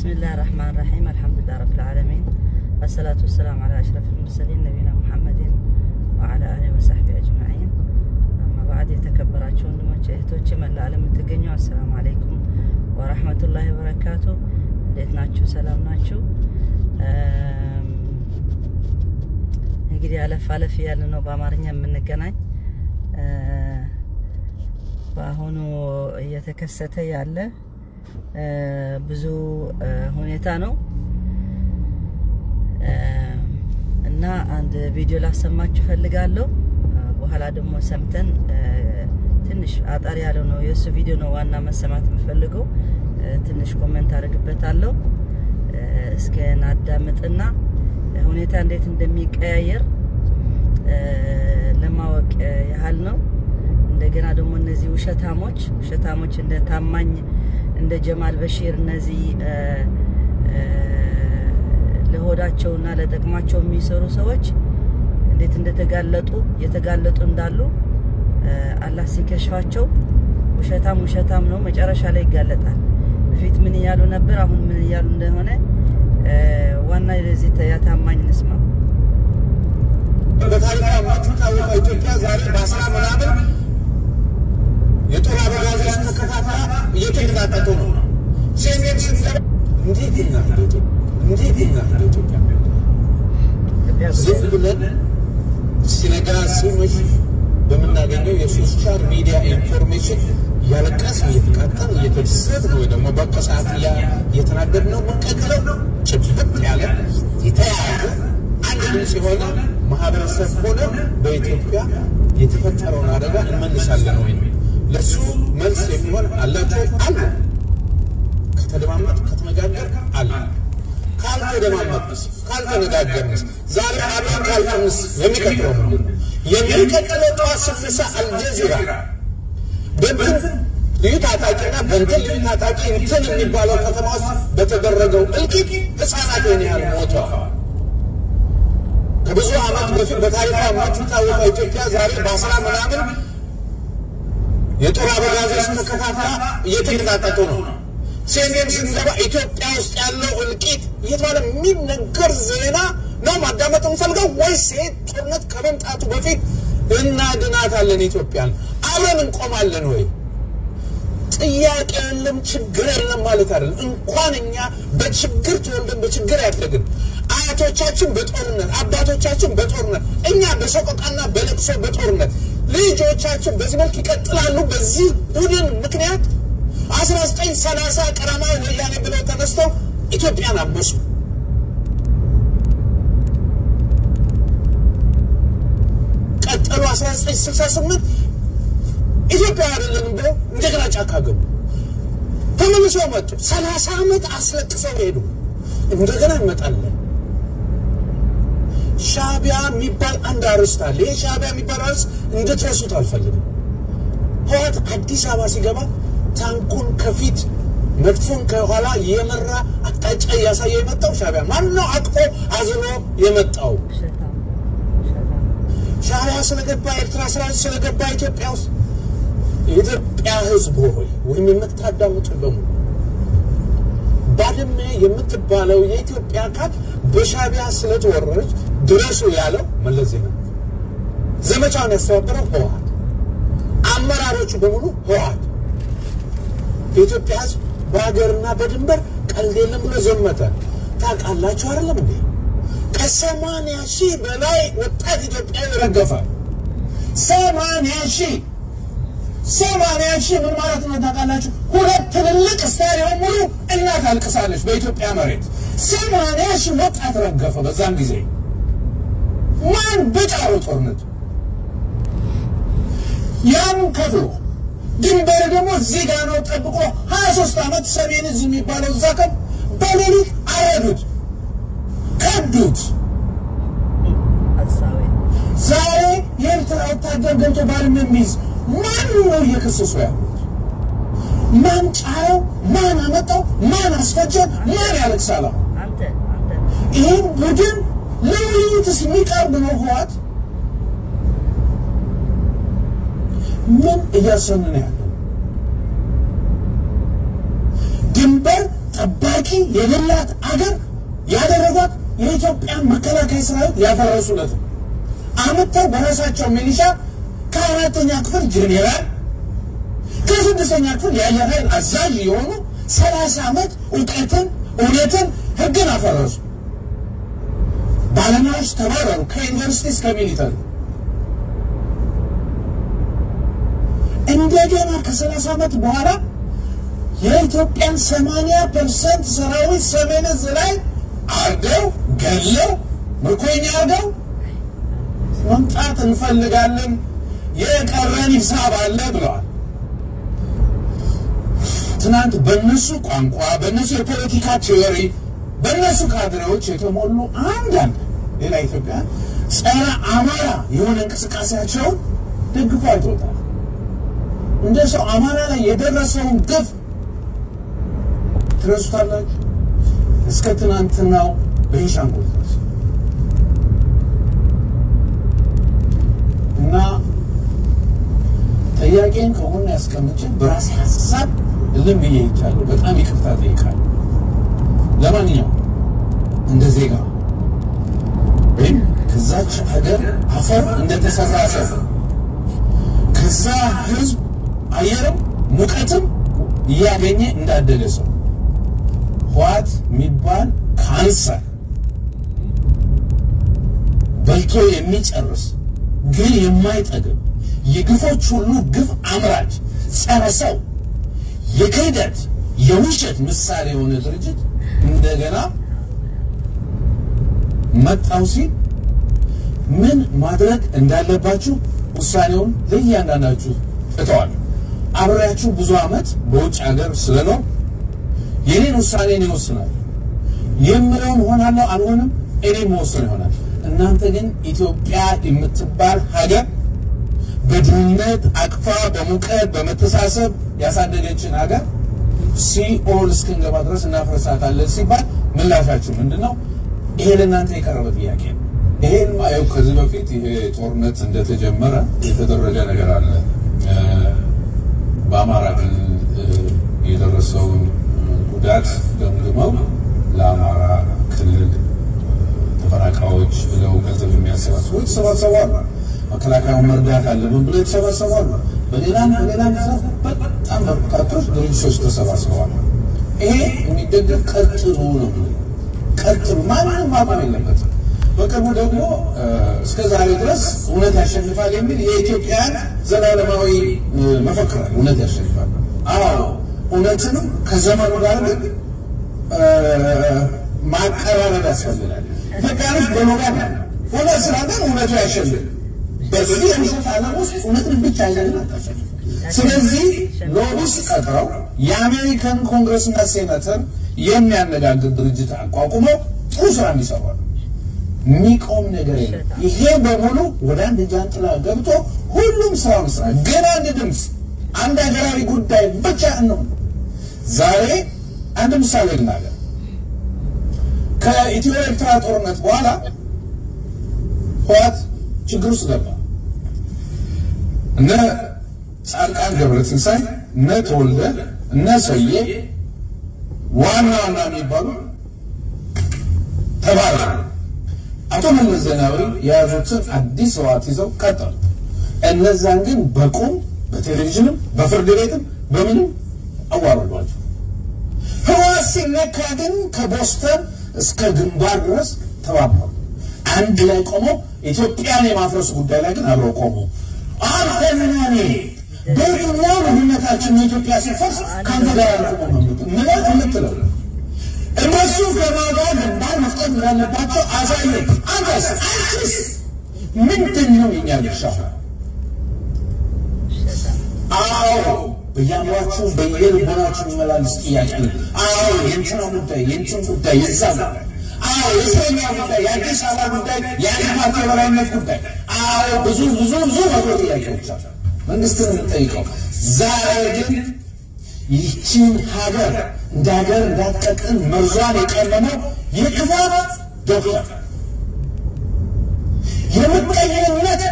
ብስሚላህ ራህማን ራሒም አልሐምዱሊላህ ረብል ዓለሚን አሰላቱ ወሰላም ዓላ አሽረፊል ሙርሰሊን ነቢና ሙሐመድን ወዓላ አሊሂ ወሰሕቢ አጅማዒን። አማ በዕድ የተከበራችሁ ወንድሞች እህቶች፣ መላ ዓለም የምትገኙ አሰላሙ አለይኩም ወረሕመቱላሂ ወበረካቱ። እንዴት ናችሁ? ሰላም ናችሁ? እንግዲህ አለፍ አለፍ እያለ ነው በአማርኛ የምንገናኝ። በአሁኑ እየተከሰተ ያለ ብዙ ሁኔታ ነው እና አንድ ቪዲዮ ላሰማችሁ ፈልጋለሁ። በኋላ ደግሞ ሰምተን ትንሽ አጠር ያለው ነው የእሱ ቪዲዮ ነው ዋና መሰማት የምፈልገው። ትንሽ ኮመንት አድርግበታለሁ። እስከ ናዳምጥና ሁኔታ እንዴት እንደሚቀያየር ለማወቅ ያህል ነው። እንደገና ደግሞ እነዚህ ውሸታሞች ውሸታሞች እንደ ታማኝ እንደ ጀማል በሺር እነዚህ ለሆዳቸውና ለጥቅማቸው የሚሰሩ ሰዎች እንዴት እንደተጋለጡ የተጋለጡ እንዳሉ አላህ ሲከሽፋቸው ውሸታም ውሸታም ነው፣ መጨረሻ ላይ ይጋለጣል። በፊት ምን እያሉ ነበር፣ አሁን ምን እያሉ እንደሆነ ዋና ለዚህ ያታማኝ እንስማ። በታሪክ የማትታወቀው ኢትዮጵያ ዛሬ በአስራ ምናምን የጦር አበጋዞች ተከታተላ እየተንቀጣቀጡ ነው። ሴሜን ስንገባ እንዴት ይናል እንዴት ይናል ኢትዮጵያ ዝም ብለን ሲነጋ ሲመሽ በምናገኘው የሶሻል ሚዲያ ኢንፎርሜሽን እያለቀስን እየተቃጠን እየተደሰትን ወይ ደግሞ በቀሳት እየተናደድ ነው የምንቀጥለው። ጭብጥ ያለ የተያያዘ አንድ ድምፅ የሆነ ማህበረሰብ ሆነ በኢትዮጵያ የተፈጠረውን አደጋ እንመልሳለን ወይ? ለሱ መልስ የሚሆን አላቸው አሉ። ከተደማመጥ ከተነጋገር አለ ካልተደማመጥስ ካልተነጋገርንስ ዛሬ አብረን ካልሆንስ የሚቀጥለው ምንድን ነው? የሚቀጥለው ጠዋት ስነሳ አልጀዚራ በእንትን ልዩ ታጣቂና በእንትን ልዩ ታጣቂ እንትን የሚባለው ከተማ ውስጥ በተደረገው እልቂት ህፃናት ይህን ያህል ሞተዋል። ከብዙ ዓመት በፊት በታሪኳ የማትታወቀው ኢትዮጵያ ዛሬ በአስራ ምናምን የጦር አበጋዞች ተከታተላ እየተንቀጣቀጡ ነው። ሴሜን ስንገባ ኢትዮጵያ ውስጥ ያለው እልቂት እየተባለ የሚነገር ዜና ነው ማዳመጥ እንፈልገው ወይስ ይሄ ጦርነት ከመምጣቱ በፊት እናድናታለን ኢትዮጵያን አብረን እንቆማለን ወይ? ጥያቄ የለም፣ ችግር የለም ማለት አይደለም። እንኳን እኛ በችግር ተወልደን በችግር ያደግን አያቶቻችን በጦርነት አባቶቻችን በጦርነት እኛ በሰቆቃና በለቅሶ በጦርነት ልጆቻችን በዚህ መልክ ይቀጥላሉ። በዚህ ቡድን ምክንያት አስራ ዘጠኝ ሰላሳ ቀዳማዊ ወያኔ ብለው ተነስተው ኢትዮጵያን አመሱ። ቀጠሉ። አስራ ዘጠኝ ስልሳ ስምንት ኢትዮጵያ አይደለንም ብለው እንደገና ጫካ ገቡ። ተመልሰው መጡ። ሰላሳ ዓመት አስለቅሰው ሄዱ። እንደገና እንመጣለን። ሻቢያ የሚባል አንድ አርዕስት አለ። ይህ ሻቢያ የሚባል አርዕስት እንድትረሱት አልፈልግም። ህወሓት አዲስ አበባ ሲገባ ታንኩን ከፊት መድፎን ከኋላ የመራ አቅጣጫ እያሳየ የመጣው ሻቢያ ማን ነው? አቅፎ አዝሎ የመጣው ሻቢያ ስለገባ ኤርትራ ሰራዊት ስለገባ ኢትዮጵያ ውስጥ የኢትዮጵያ ህዝብ ሆይ ወይም የምታዳምጡ በሙሉ ባድመ የምትባለው የኢትዮጵያ አካል በሻቢያ ስለተወረረች ድረሱ ያለው መለስ ዜናዊ፣ ዘመቻውን ያስተባበረው ህወሓት፣ አመራሮቹ በሙሉ ህወሓት። የኢትዮጵያ ህዝብ በሀገርና በድንበር ቀልድ የለም ብሎ ዘመተ። ታውቃላችሁ አይደለም እንዴ? ከሰማንያ ሺህ በላይ ወጣት ኢትዮጵያዊ ረገፈ። ሰማንያ ሺህ ሰማንያ ሺህ ምን ማለት ነው ታውቃላችሁ? ሁለት ትልልቅ ስታዲየም ሙሉ እናት አልቅሳለች በኢትዮጵያ መሬት። ሰማንያ ሺህ ወጣት ረገፈ በዛን ጊዜ። ማን በጫሩ ጦርነት ያም ከፍሎ ድንበር ደግሞ እዚህ ጋር ነው ጠብቆ ሀያ ሶስት ዓመት ሰሜን እዚህ የሚባለው እዛ ቀን በሌሊት አረዱት፣ ከዱት። ዛሬ የኤርትራ ወታደር ገብቶ ባድመ የሚይዝ ማን ነው እየከሰሱ ያሉት? ማን ጫረው? ማን አመጣው? ማን አስፈጀ? ማን ያለቅሳል? ይህን ቡድን ለውይይትስ የሚቀርብ ነው ህወሓት? ምን እያሰኑ ነው ያለው? ድንበር ጠባቂ የሌላት አገር ያደረጓት የኢትዮጵያን መከላከያ ሰራዊት ያፈረሱለት ነው። አምጥተው በራሳቸው ሚሊሻ ከአራተኛ ክፍል ጄኔራል ከስድስተኛ ክፍል የአየር ኃይል አዛዥ የሆኑ ሰላሳ ዓመት እውቀትን እውነትን ህግን አፈረሱ። ባለሙያዎች ተባረሩ፣ ከዩኒቨርሲቲ እስከ ሚሊተሪ። እንደገና ከሰላሳ ዓመት በኋላ የኢትዮጵያን ሰማንያ ፐርሰንት ሰራዊት ሰሜን ዕዝ ላይ አርገው ገለው ምርኮኛ አርገው መምጣት እንፈልጋለን፣ የቀረን ሂሳብ አለ ብለዋል። ትናንት በእነሱ ቋንቋ፣ በእነሱ የፖለቲካ ቲዮሪ፣ በእነሱ ካድሬዎች የተሞሉ አንዳንድ ሌላ ኢትዮጵያ ጸረ አማራ የሆነ እንቅስቃሴያቸውን ደግፎ አይቶታል። እንደ ሰው አማራ ላይ የደረሰውን ግፍ ትረሱታላችሁ። እስከ ትናንትናው ቤንሻንጉል ድረስ እና ጥያቄን ከሆነ ያስቀምጬ በራሴ ሀሳብ እልም ብዬ ይቻለሁ። በጣም ይቅርታ ጠይቃለሁ። ለማንኛውም እንደ ዜጋ ወይም ከዛች ሀገር አፈር እንደተሰራ ሰው ከዛ ህዝብ አየርም ሙቀትም እያገኘ እንዳደገ ሰው ህወሓት የሚባል ካንሰር በልቶ የሚጨርስ ግን የማይጠግብ የግፎች ሁሉ ግፍ አምራች ጸረ ሰው የክህደት የውሸት ምሳሌ የሆነ ድርጅት እንደገና መጣው ሲል ምን ማድረግ እንዳለባችሁ ውሳኔውን ለእያንዳንዳችሁ እተዋለሁ። አብሬያችሁ ብዙ ዓመት በውጭ ሀገር ስለኖር የኔን ውሳኔ እኔ እወስናለሁ። የምለውን ሆናለሁ አልሆንም እኔ መወሰን ይሆናል። እናንተ ግን ኢትዮጵያ የምትባል ሀገር በድህነት አቅፋ በሙቀት በመተሳሰብ ያሳደገችን ሀገር ሲኦል እስክንገባ ድረስ እናፈርሳታለን ሲባል ምላሻችሁ ምንድን ነው? ይሄ ለእናንተ የቀረበ ጥያቄ ነው። ይሄን ማየው ከዚህ በፊት ይሄ ጦርነት እንደተጀመረ የተደረገ ነገር አለ። በአማራ ክልል የደረሰውን ጉዳት ገምግመው ለአማራ ክልል ተፈናቃዮች ብለው ገንዘብ የሚያሰባስቡ የተሰባሰቡ አሉ። መከላከያውን መርዳት አለብን ብለው የተሰባሰቡ አሉ። በሌላም በሌላም ዘርፍ በጣም በርካቶች ድርጅቶች ተሰባስበዋል። ይሄ የሚደገፍ ቀጥሉ ነው። ቀጥሉ፣ ማንም ማቆም የለበትም። በቅርቡ ደግሞ እስከ ዛሬ ድረስ እውነት ያሸንፋል የሚል የኢትዮጵያን ዘላለማዊ መፈክር እውነት ያሸንፋል። አዎ እውነትንም ከዘመኑ ጋር ግን ማቀራረብ ያስፈልጋል። ኢትዮጵያኖች በኖጋት እውነት ስላለን እውነቱ ያሸንፍ። በዚህ የምሽት ዓለም ውስጥ እውነትን ብቻ ይዘን አታሸንፍ። ስለዚህ ሎቢስት ቀጥረው የአሜሪካን ኮንግረስና ሴናተር የሚያነጋግር ድርጅት አቋቁመው ጥሩ ስራ እንዲሰሩ የሚቆም ነገር የለም። ይሄ በሙሉ ወደ አንድ ጃንጥላ ገብቶ ሁሉም ስራውን ስራ ግን አንድ ድምፅ፣ አንድ ሀገራዊ ጉዳይ ብቻ ነው። ዛሬ አንድ ምሳሌ ልናገር። ከኢትዮ ኤርትራ ጦርነት በኋላ ህወሓት ችግር ውስጥ ገባ። እነ ጻድቃን ገብረትንሳኤ እነ ተወልደ እነ ሰዬ ዋና ዋና የሚባሉ ተባረሩ። አቶ መለስ ዜናዊ የያዙትን አዲስ ህወሓት ይዘው ቀጠሉ። እነዛን ግን በቁም በቴሌቪዥንም በፍርድ ቤትም በምንም አዋረዷቸው። ህወሓት ሲነካ ግን ከቦስተን እስከ ግንባር ድረስ ተባበሩ። አንድ ላይ ቆመው ኢትዮጵያን የማፍረሱ ጉዳይ ላይ ግን አብረው ቆሙ። አንተና እኔ በየትኛው ልዩነታችን የኢትዮጵያ ሲፈርስ ከአንተ ጋር አልቆመም ምለው የምትለው እነሱ ከማጋ ግንባር መፍጠር እንዳለባቸው አሳየን። አንተስ አንቺስ ምንድን ነው የኛ ድርሻ? አዎ በያሏችሁ በየልቦናችሁ የሚመላለስ ጥያቄ ነው። አዎ የእንትና ጉዳይ የእንትን ጉዳይ የዛ ጉዳይ አዎ የእስረኛ ጉዳይ የአዲስ አበባ ጉዳይ የአንድ ፓርቲ የበላይነት ጉዳይ አዎ ብዙ ብዙ ብዙ መቶ ጥያቄዎች አሉ መንግስትን የምንጠይቀው ዛሬ ግን ይህችን ሀገር እንደ ሀገር እንዳትቀጥል መርዟን የቀመመው የክፋት ዶክተር የምቀኝነት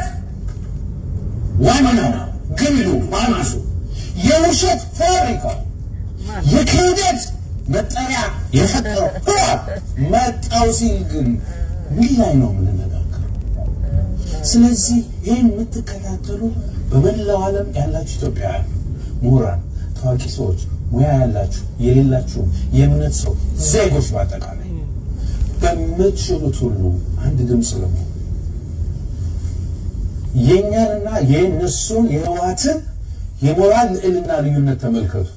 ዋናው ግንዱ ማንሱ የውሸት ፋብሪካ የክህደት መጠሪያ የፈጠረው ህወሓት መጣው ሲል ግን ምን ላይ ነው የምንነጋገረው? ስለዚህ ይህን የምትከታተሉ በመላው ዓለም ያላችሁ ኢትዮጵያውያን ምሁራን፣ ታዋቂ ሰዎች፣ ሙያ ያላችሁ የሌላችሁ፣ የእምነት ሰው ዜጎች በአጠቃላይ በምትችሉት ሁሉ አንድ ድምፅ ለመሆን የእኛንና የእነሱን የህወሓትን የሞራል ልዕልና ልዩነት ተመልከቱት።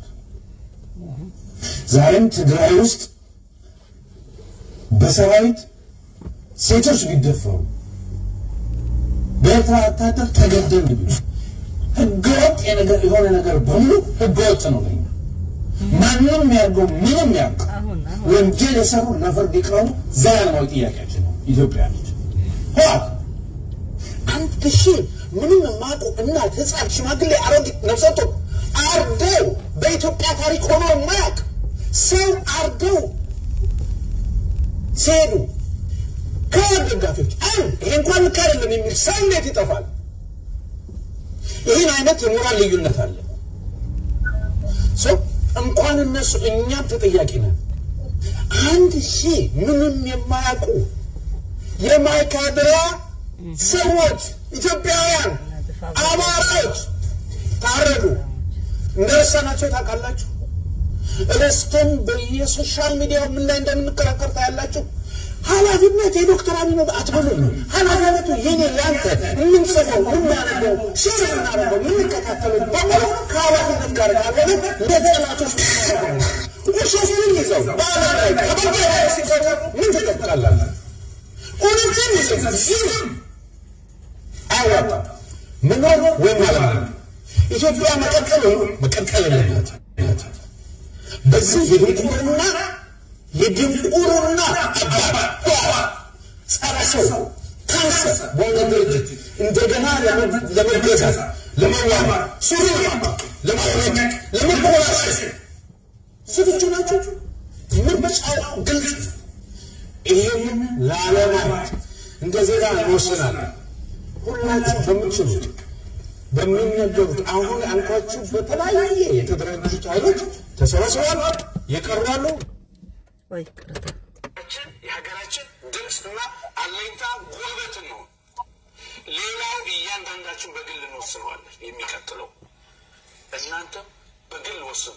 ዛሬም ትግራይ ውስጥ በሰራዊት ሴቶች ቢደፈሩ በኤርትራ ወታደር ተገደል ቢሉ ህገወጥ የነገር የሆነ ነገር በሙሉ ህገወጥ ነው ለኛ። ማንም ያርገው ምንም ያርገው አሁን አሁን ወንጀል የሰሩ ለፍርድ ይቅረቡ። ዘላለማዊ ጥያቄያችን ነው። ኢትዮጵያ ነች። ህወሓት አንድ ሺህ ምንም የማያውቁ እናት፣ ህፃን፣ ሽማግሌ፣ አሮጊት፣ ነፍሰ ጡር አርደው በኢትዮጵያ ታሪክ ሆኖ የማያውቅ ሰው አርደው ሲሄዱ ከወድ ደጋፊዎች አንድ ይሄ እንኳን ልክ አይደለም የሚል ሰው እንዴት ይጠፋል? ይህን አይነት የሞራል ልዩነት አለ። ሰው እንኳን እነሱ እኛም ተጠያቂ ነን። አንድ ሺህ ምንም የማያውቁ የማይካድራ ሰዎች ኢትዮጵያውያን አማራዎች ታረዱ። እንደረሳናቸው ታውቃላችሁ። ረስተን በየሶሻል ሚዲያ ምን ላይ እንደምንከራከር ታያላችሁ። ኃላፊነት የዶክተር አብይ ነው አትበሉ። ኃላፊነቱ የኔ ያንተ የምንጽፈው የምናነበው ሼር የምናደርገው የምንከታተለው በሙሉ ከኃላፊነት ጋር ካልሆነ ለጠላቶች ውሸትን ይዘው በዓለም ላይ ከበጋ ላይ ሲቀሩ ምን ትጠብቃላችሁ? እውነትን ይዘው ዝም አያዋጣም። መኖር ወይም አለመኖር ኢትዮጵያ መቀጠል መቀጠል የለባትም። በዚህ የድንቁርና የድንቁርና አባት ጸረ ሰው ካንሰር በሆነ ድርጅት እንደገና ለመገዛት ለመዋማ ሱሪ ለማውለቅ ለመኮላሸት ዝግጁ ናቸው። ምርጫው ግልጽ ነው። ይህንን ላለማየት እንደ ዜጋ እንወስናለን። ሁላችሁ በምትችሉት በሚነገሩት አሁን ያልኳችሁ በተለያየ የተደራጁት ኃይሎች ተሰባስበዋል። የቀራሉ ወይ ቅርታ የሀገራችን ድምፅና አለኝታ ጉልበትን ነው። ሌላው እያንዳንዳችን በግል እንወስነዋለን። የሚቀጥለው እናንተም በግል ወስኑ።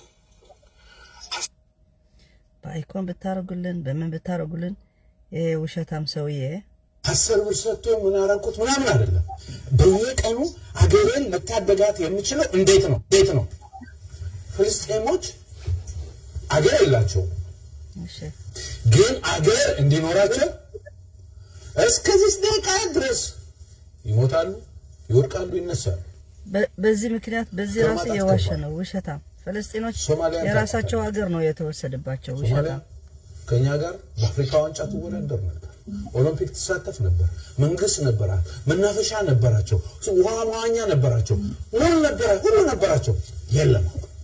በአይኮን ብታረጉልን በምን ብታረጉልን ይሄ ውሸታም ሰውዬ አስር ብር ሰጥቶ ምን አደረኩት ምናምን አይደለም። በየቀኑ አገሬን መታደጋት የምችለው እንዴት ነው? እንዴት ነው? ፍልስጤሞች አገር የላቸውም፣ እሺ ግን አገር እንዲኖራቸው እስከዚህ ደቂቃ ድረስ ይሞታሉ፣ ይወድቃሉ፣ ይነሳሉ። በ- በዚህ ምክንያት በዚህ ራሱ ከማጣት የዋሸ ገባ። ነው ውሸታም ፈለስጢኖች ሶማሊያን የራሳቸው ሀገር ነው የተወሰደባቸው ሶማሊያ ውሸታም ከኛ ጋር በአፍሪካ ዋንጫ ትወዳደር ነበር። ኦሎምፒክ ትሳተፍ ነበር። መንግስት ነበራት፣ መናፈሻ ነበራቸው፣ ውሃ መዋኛ ነበራቸው፣ ሁሉ ነበረ ሁሉ ነበራቸው። የለም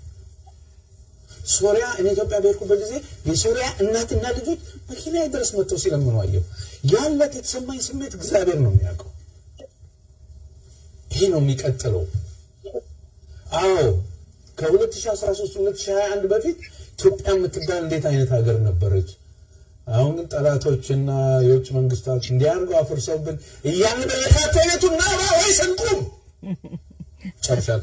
ሶሪያ እኔ ኢትዮጵያ በሄድኩበት ጊዜ የሶሪያ እናትና ልጆች መኪና ድረስ መጥተው ሲለምኑ አየሁ። ያለት የተሰማኝ ስሜት እግዚአብሔር ነው የሚያውቀው። ይሄ ነው የሚቀጥለው። አዎ ከ2013 2021 በፊት ኢትዮጵያ የምትባል እንዴት አይነት ሀገር ነበረች? አሁን ግን ጠላቶችና የውጭ መንግስታት እንዲያርገው አፍርሰውብን እያልን በየካቶሌቱና ወይ ስንቁም ጨርሻል።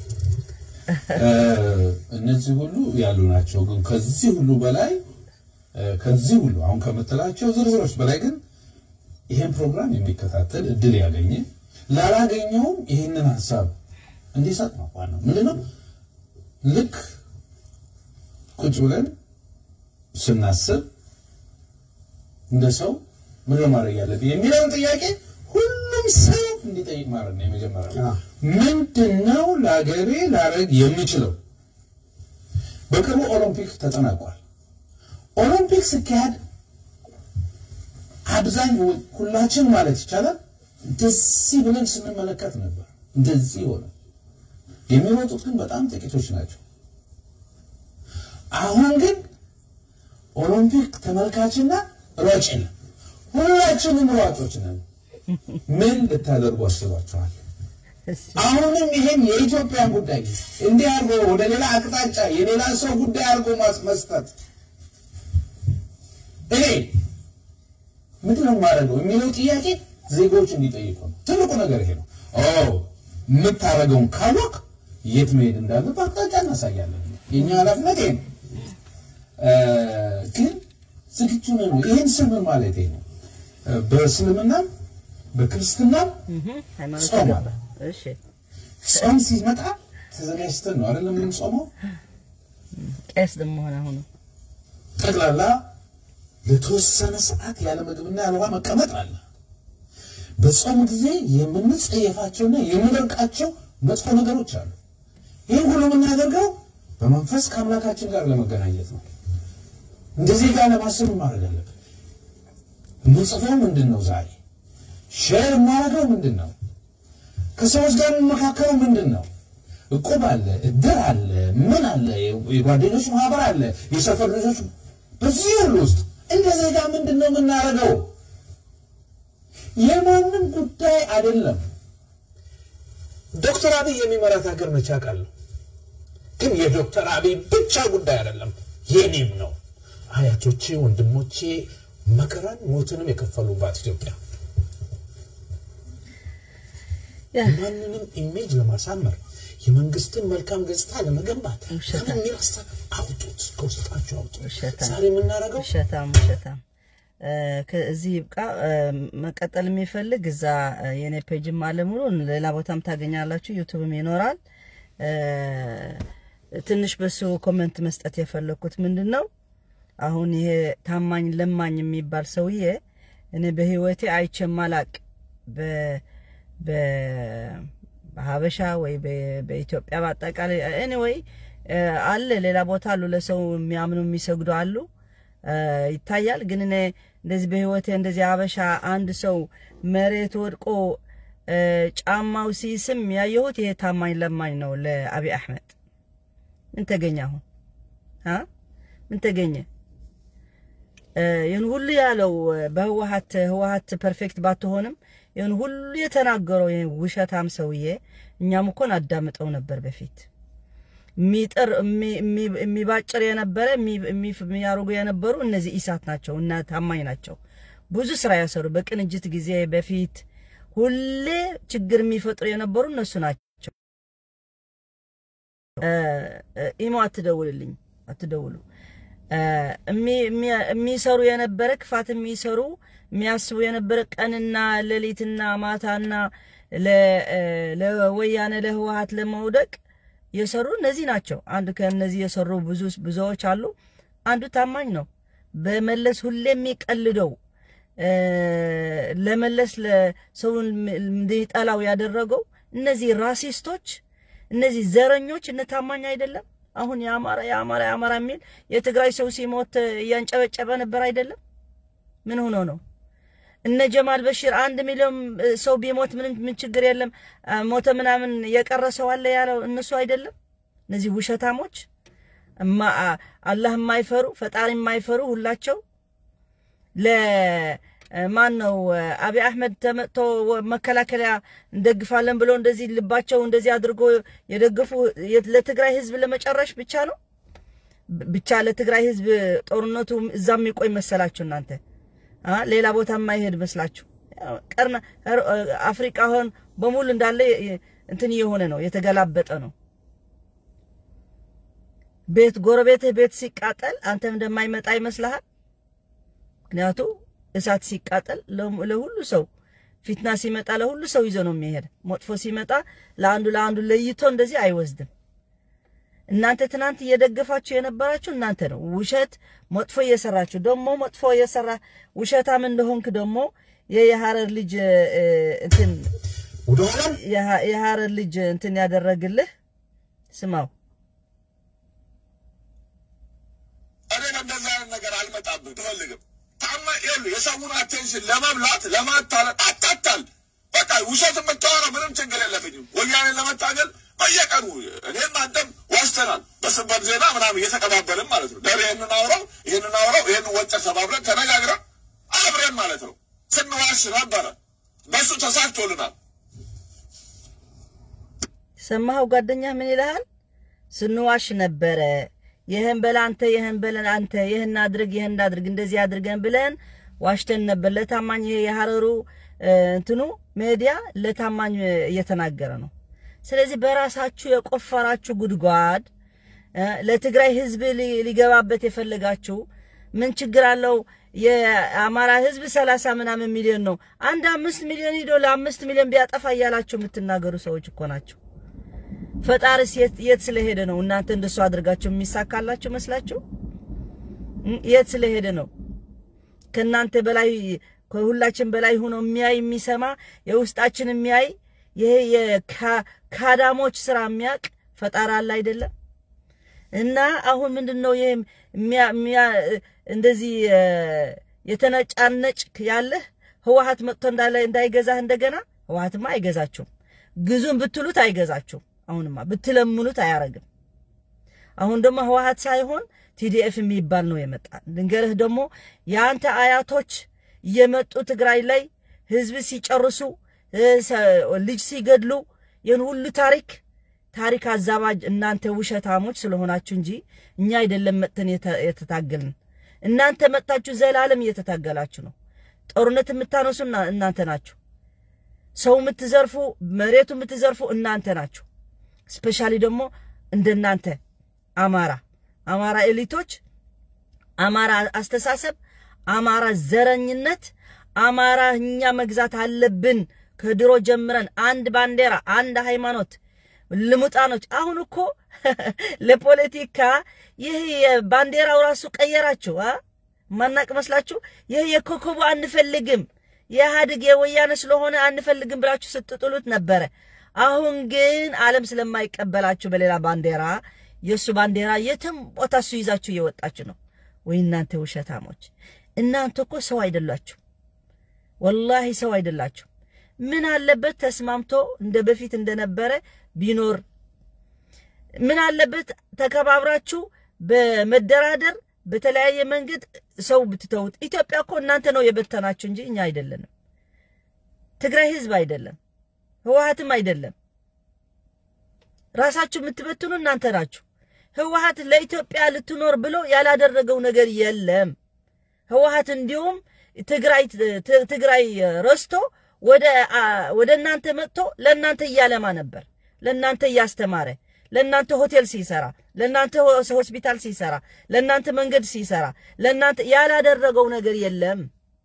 እነዚህ ሁሉ ያሉ ናቸው። ግን ከዚህ ሁሉ በላይ ከዚህ ሁሉ አሁን ከምትላቸው ዝርዝሮች በላይ ግን ይሄን ፕሮግራም የሚከታተል እድል ያገኘ ላላገኘውም ይህንን ሀሳብ እንዲሰጥ ነው ዋናው። ምንድነው ልክ ቁጭ ብለን ስናስብ እንደ ሰው ምን ማድረግ ያለብኝ የሚለውን ጥያቄ ሁሉም ሰው እንዲጠይቅ ማድረግ ነው የመጀመሪያው። አዎ። ምንድነው ለሀገሬ ላረግ የምችለው? በቅርቡ ኦሎምፒክ ተጠናቋል። ኦሎምፒክ ሲካሄድ አብዛኛው ሁላችን ማለት ይቻላል እንደዚህ ብለን ስንመለከት ነበር። እንደዚህ ሆነ። የሚሮጡት ግን በጣም ጥቂቶች ናቸው። አሁን ግን ኦሎምፒክ ተመልካችና ሯጭ ነን። ሁላችንም ሯጮች ነን። ምን ልታደርጉ አስባችኋል? አሁንም ይሄን የኢትዮጵያን ጉዳይ እንዲህ አድርጎ ወደ ሌላ አቅጣጫ የሌላ ሰው ጉዳይ አድርጎ ማስ- መስጠት እኔ ምንድን ነው የማደርገው የሚለው ጥያቄ ዜጎች እንዲጠይቁ ነው። ትልቁ ነገር ይሄ ነው። ኦ የምታደርገውን ካወቅ የት መሄድ እንዳለብህ አቅጣጫ እናሳያለን። የኛ ኃላፊነት ይሄ ነው። ግን ዝግጁ ነን ወይ? ይህን ስል ምን ማለት ነው? በእስልምናም በክርስትናም ሃይማኖት ጾም ገባ። አለ። እሺ ጾም ሲመጣ ተዘጋጅተን ነው አይደለም የምንጾመው። ቄስ ደግሞ ሆነ አሁን ጠቅላላ ለተወሰነ ሰዓት ያለ ምግብና ያለ ውሃ መቀመጥ አለ። በጾም ጊዜ የምንጸየፋቸውና የምንርቃቸው መጥፎ ነገሮች አሉ። ይህን ሁሉ የምናደርገው በመንፈስ ከአምላካችን ጋር ለመገናኘት ነው። እንደዚህ ጋር ለማሰብ ማድረግ አለብን። የምንጽፈው ምንድን ነው? ዛሬ ሼር የማደርገው ምንድን ነው? ከሰዎች ጋር የምመካከረው ምንድን ነው? እቁብ አለ፣ እድር አለ፣ ምን አለ፣ የጓደኞች ማህበር አለ፣ የሰፈር ልጆች። በዚህ ሁሉ ውስጥ እንደ ዜጋ ምንድን ነው የምናደርገው? የማንም ጉዳይ አይደለም። ዶክተር አብይ የሚመራት ሀገር መቼ አውቃለሁ። ግን የዶክተር አብይ ብቻ ጉዳይ አይደለም፣ የኔም ነው። አያቶቼ፣ ወንድሞቼ መከራን ሞትንም የከፈሉባት ኢትዮጵያ ያ ማንንም ኢሜጅ ለማሳመር የመንግስትን መልካም ገጽታ ለመገንባት ውሸታም። ለምን የሚል ሀሳብ አውጡት፣ ከውስጣችሁ አውጡት። ውሸታም። ዛሬ የምናደርገው ውሸታም ውሸታም እ፣ ከዚህ ይብቃ። እ፣ መቀጠል የሚፈልግ እዛ እ፣ የኔ ፔጅም አለ ሙሉ ሌላ ቦታም ታገኛላችሁ፣ ዩቱብም ይኖራል። እ፣ ትንሽ በሱ ኮመንት መስጠት የፈለግኩት ምንድን ነው አሁን ይሄ ታማኝ ለማኝ የሚባል ሰውዬ እኔ በህይወቴ አይቼም አላቅ በ- በ- በሀበሻ ወይ በ- በኢትዮጵያ በአጠቃላይ ኤኒዌይ አለ ሌላ ቦታ አሉ ለሰው የሚያምኑ የሚሰግዱ አሉ እ፣ ይታያል። ግን እኔ እንደዚህ በህይወቴ እንደዚህ ሀበሻ አንድ ሰው መሬት ወድቆ እ፣ ጫማው ሲስም ያየሁት ይሄ ታማኝ ለማኝ ነው ለአብይ አሕመድ። ምን ተገኘ አሁን አ ምን ተገኘ? እ፣ ይህን ሁሉ ያለው እ፣ በህወሀት ህወሀት ፐርፌክት ባትሆንም ይህን ሁሉ የተናገረው ይህ ውሸታም ሰውዬ እኛም እኮን አዳምጠው ነበር በፊት የሚጥር የሚ- የሚ- የሚባጭር የነበረ የሚ- የሚ- የሚያደርጉ የነበሩ እነዚህ ኢሳት ናቸው እና ታማኝ ናቸው። ብዙ ስራ ያሰሩ በቅንጅት ጊዜ በፊት ሁሌ ችግር የሚፈጥሩ የነበሩ እነሱ ናቸው። እ፣ እ፣ ኢሞ አትደውልልኝ፣ አትደውሉ። እ፣ እሚ- እሚ- የሚሰሩ የነበረ ክፋት የሚሰሩ የሚያስቡ የነበረ ቀንና ሌሊትና ማታና ለ- እ፣ ለወያኔ ለህወሀት ለመውደቅ የሰሩ እነዚህ ናቸው። አንዱ ከእነዚህ የሰሩ ብዙ ብዙዎች አሉ። አንዱ ታማኝ ነው። በመለስ ሁሌ የሚቀልደው እ፣ ለመለስ ለሰውን እንዲጠላው ያደረገው እነዚህ ራሲስቶች፣ እነዚህ ዘረኞች እነ ታማኝ አይደለም። አሁን የአማራ የአማራ የአማራ የሚል የትግራይ ሰው ሲሞት እያንጨበጨበ ነበር አይደለም? ምን ሆኖ ነው? እነ ጀማል በሽር አንድ ሚሊዮን እ፣ ሰው ቢሞት ምንም ምን ችግር የለም አ፣ ሞተ ምናምን የቀረ ሰው አለ ያለው እነሱ አይደለም? እነዚህ ውሸታሞች እማ- አ- አላህ የማይፈሩ ፈጣሪ የማይፈሩ ሁላቸው ለማን ነው አብይ አሕመድ ተመጥቶ ወ- መከላከያ እንደግፋለን ብሎ እንደዚህ ልባቸው እንደዚህ አድርጎ የደገፉ የ- ለትግራይ ህዝብ ለመጨረሽ ብቻ ነው ብ- ብቻ ለትግራይ ህዝብ ጦርነቱ እዛ የሚቆይ መሰላችሁ እናንተ አ ሌላ ቦታ የማይሄድ መስላችሁ ያው ቀርና ኧረ- አፍሪካ ሆን በሙሉ እንዳለ የ- የ- እንትን እየሆነ ነው የተገላበጠ ነው ቤት ጎረቤትህ ቤት ሲቃጠል አንተም እንደማይመጣ ይመስልሃል ምክንያቱ እሳት ሲቃጠል ለ- ለሁሉ ሰው ፊትና ሲመጣ ለሁሉ ሰው ይዞ ነው የሚሄድ መጥፎ ሲመጣ ለአንዱ ለአንዱ ለይቶ እንደዚህ አይወስድም እናንተ ትናንት እየደገፋችሁ የነበራችሁ እናንተ ነው። ውሸት መጥፎ እየሰራችሁ ደግሞ መጥፎ እየሰራ ውሸታም እንደሆንክ ደግሞ የሀረር ልጅ እ፣ እንትን ወደኋላም የሀ- የሀረር ልጅ እንትን ያደረግልህ ስማው እኔን እንደዛ አይነት ነገር አልመጣብህ ትፈልግም ታማ ይሉ የሰውን አቴንሽን ለመብላት ለማታለል አታታል በቃ ውሸት የምታወራው ምንም ችግር የለብኝም። ወያኔን ለመታገል በየቀኑ እኔም አንተም ዋስተናል። በስበር ዜና ምናምን እየተቀባበልን ማለት ነው። ደሬ ይህንን አውራው ይህንን አውራው ይህንን ወጨ ሰባብረን ተነጋግረን አብረን ማለት ነው ስንዋሽ ነበረ። በሱ ተሳክቶልናል። ሰማኸው ጓደኛ ምን ይልሃል? ስንዋሽ ነበረ ይህን በል አንተ፣ ይህን በለን አንተ፣ ይህን አድርግ፣ ይህን አድርግ፣ እንደዚህ አድርገን ብለን ዋሽተን ነበር። ለታማኝ ይሄ የሀረሩ እንትኑ ሜዲያ ለታማኝ እየተናገረ ነው። ስለዚህ በራሳችሁ የቆፈራችሁ ጉድጓድ ለትግራይ ህዝብ ሊገባበት የፈለጋችሁ ምን ችግር አለው? የአማራ ህዝብ ሰላሳ ምናምን ሚሊዮን ነው። አንድ አምስት ሚሊዮን ሂዶ ለአምስት ሚሊዮን ቢያጠፋ እያላችሁ የምትናገሩ ሰዎች እኮ ናቸው። ፈጣሪስ የት ስለሄደ ነው? እናንተ እንደሱ አድርጋችሁ የሚሳካላችሁ መስላችሁ? የት ስለሄደ ነው? ከእናንተ በላይ ከሁላችን በላይ ሆኖ የሚያይ የሚሰማ የውስጣችን የሚያይ ይሄ የካዳሞች ስራ የሚያውቅ ፈጣሪ አለ አይደለም? እና አሁን ምንድን ነው ይሄ እንደዚህ የተነጫነጭ ያለህ ህወሓት መጥቶ እንዳለ እንዳይገዛህ እንደገና ህወሓትማ አይገዛችሁም። ግዙን ብትሉት አይገዛችሁም። አሁንማ ብትለምኑት አያረግም። አሁን ደግሞ ህወሓት ሳይሆን ቲዲኤፍ የሚባል ነው የመጣ። ልንገርህ ደግሞ የአንተ አያቶች እየመጡ ትግራይ ላይ ህዝብ ሲጨርሱ ልጅ ሲገድሉ ይህን ሁሉ ታሪክ ታሪክ አዛባጅ እናንተ ውሸታሞች ስለሆናችሁ እንጂ እኛ አይደለም መጥተን የተታገልን። እናንተ መጥታችሁ ዘላለም እየተታገላችሁ ነው። ጦርነት የምታነሱ እናንተ ናችሁ። ሰው የምትዘርፉ፣ መሬቱ የምትዘርፉ እናንተ ናችሁ። ስፔሻሊ ደግሞ እንደናንተ አማራ አማራ ኤሊቶች፣ አማራ አስተሳሰብ፣ አማራ ዘረኝነት፣ አማራ እኛ መግዛት አለብን ከድሮ ጀምረን አንድ ባንዲራ፣ አንድ ሃይማኖት ልሙጣኖች አሁን እኮ ለፖለቲካ ይህ የባንዲራው ራሱ ቀየራችሁ። ማናቅ መስላችሁ? ይህ የኮከቡ አንፈልግም የኢህአዴግ የወያነ ስለሆነ አንፈልግም ብላችሁ ስትጥሉት ነበረ። አሁን ግን ዓለም ስለማይቀበላችሁ በሌላ ባንዲራ የእሱ ባንዲራ የትም ቦታ እሱ ይዛችሁ እየወጣችሁ ነው ወይ? እናንተ ውሸታሞች! እናንተ እኮ ሰው አይደላችሁ፣ ወላሂ ሰው አይደላችሁ። ምን አለበት ተስማምቶ እንደ በፊት እንደነበረ ቢኖር ምን አለበት ተከባብራችሁ በመደራደር በተለያየ መንገድ ሰው ብትተውት። ኢትዮጵያ እኮ እናንተ ነው የበተናችሁ እንጂ እኛ አይደለንም። ትግራይ ህዝብ አይደለም፣ ህወሓትም አይደለም። ራሳችሁ የምትበትኑ እናንተ ናችሁ። ህወሓት ለኢትዮጵያ ልትኖር ብሎ ያላደረገው ነገር የለም። ህወሓት እንዲሁም ትግራይ ትግራይ ረስቶ ወደ ወደ እናንተ መጥቶ ለእናንተ እያለማ ነበር። ለእናንተ እያስተማረ፣ ለእናንተ ሆቴል ሲሰራ፣ ለእናንተ ሆስፒታል ሲሰራ፣ ለእናንተ መንገድ ሲሰራ፣ ለእናንተ ያላደረገው ነገር የለም።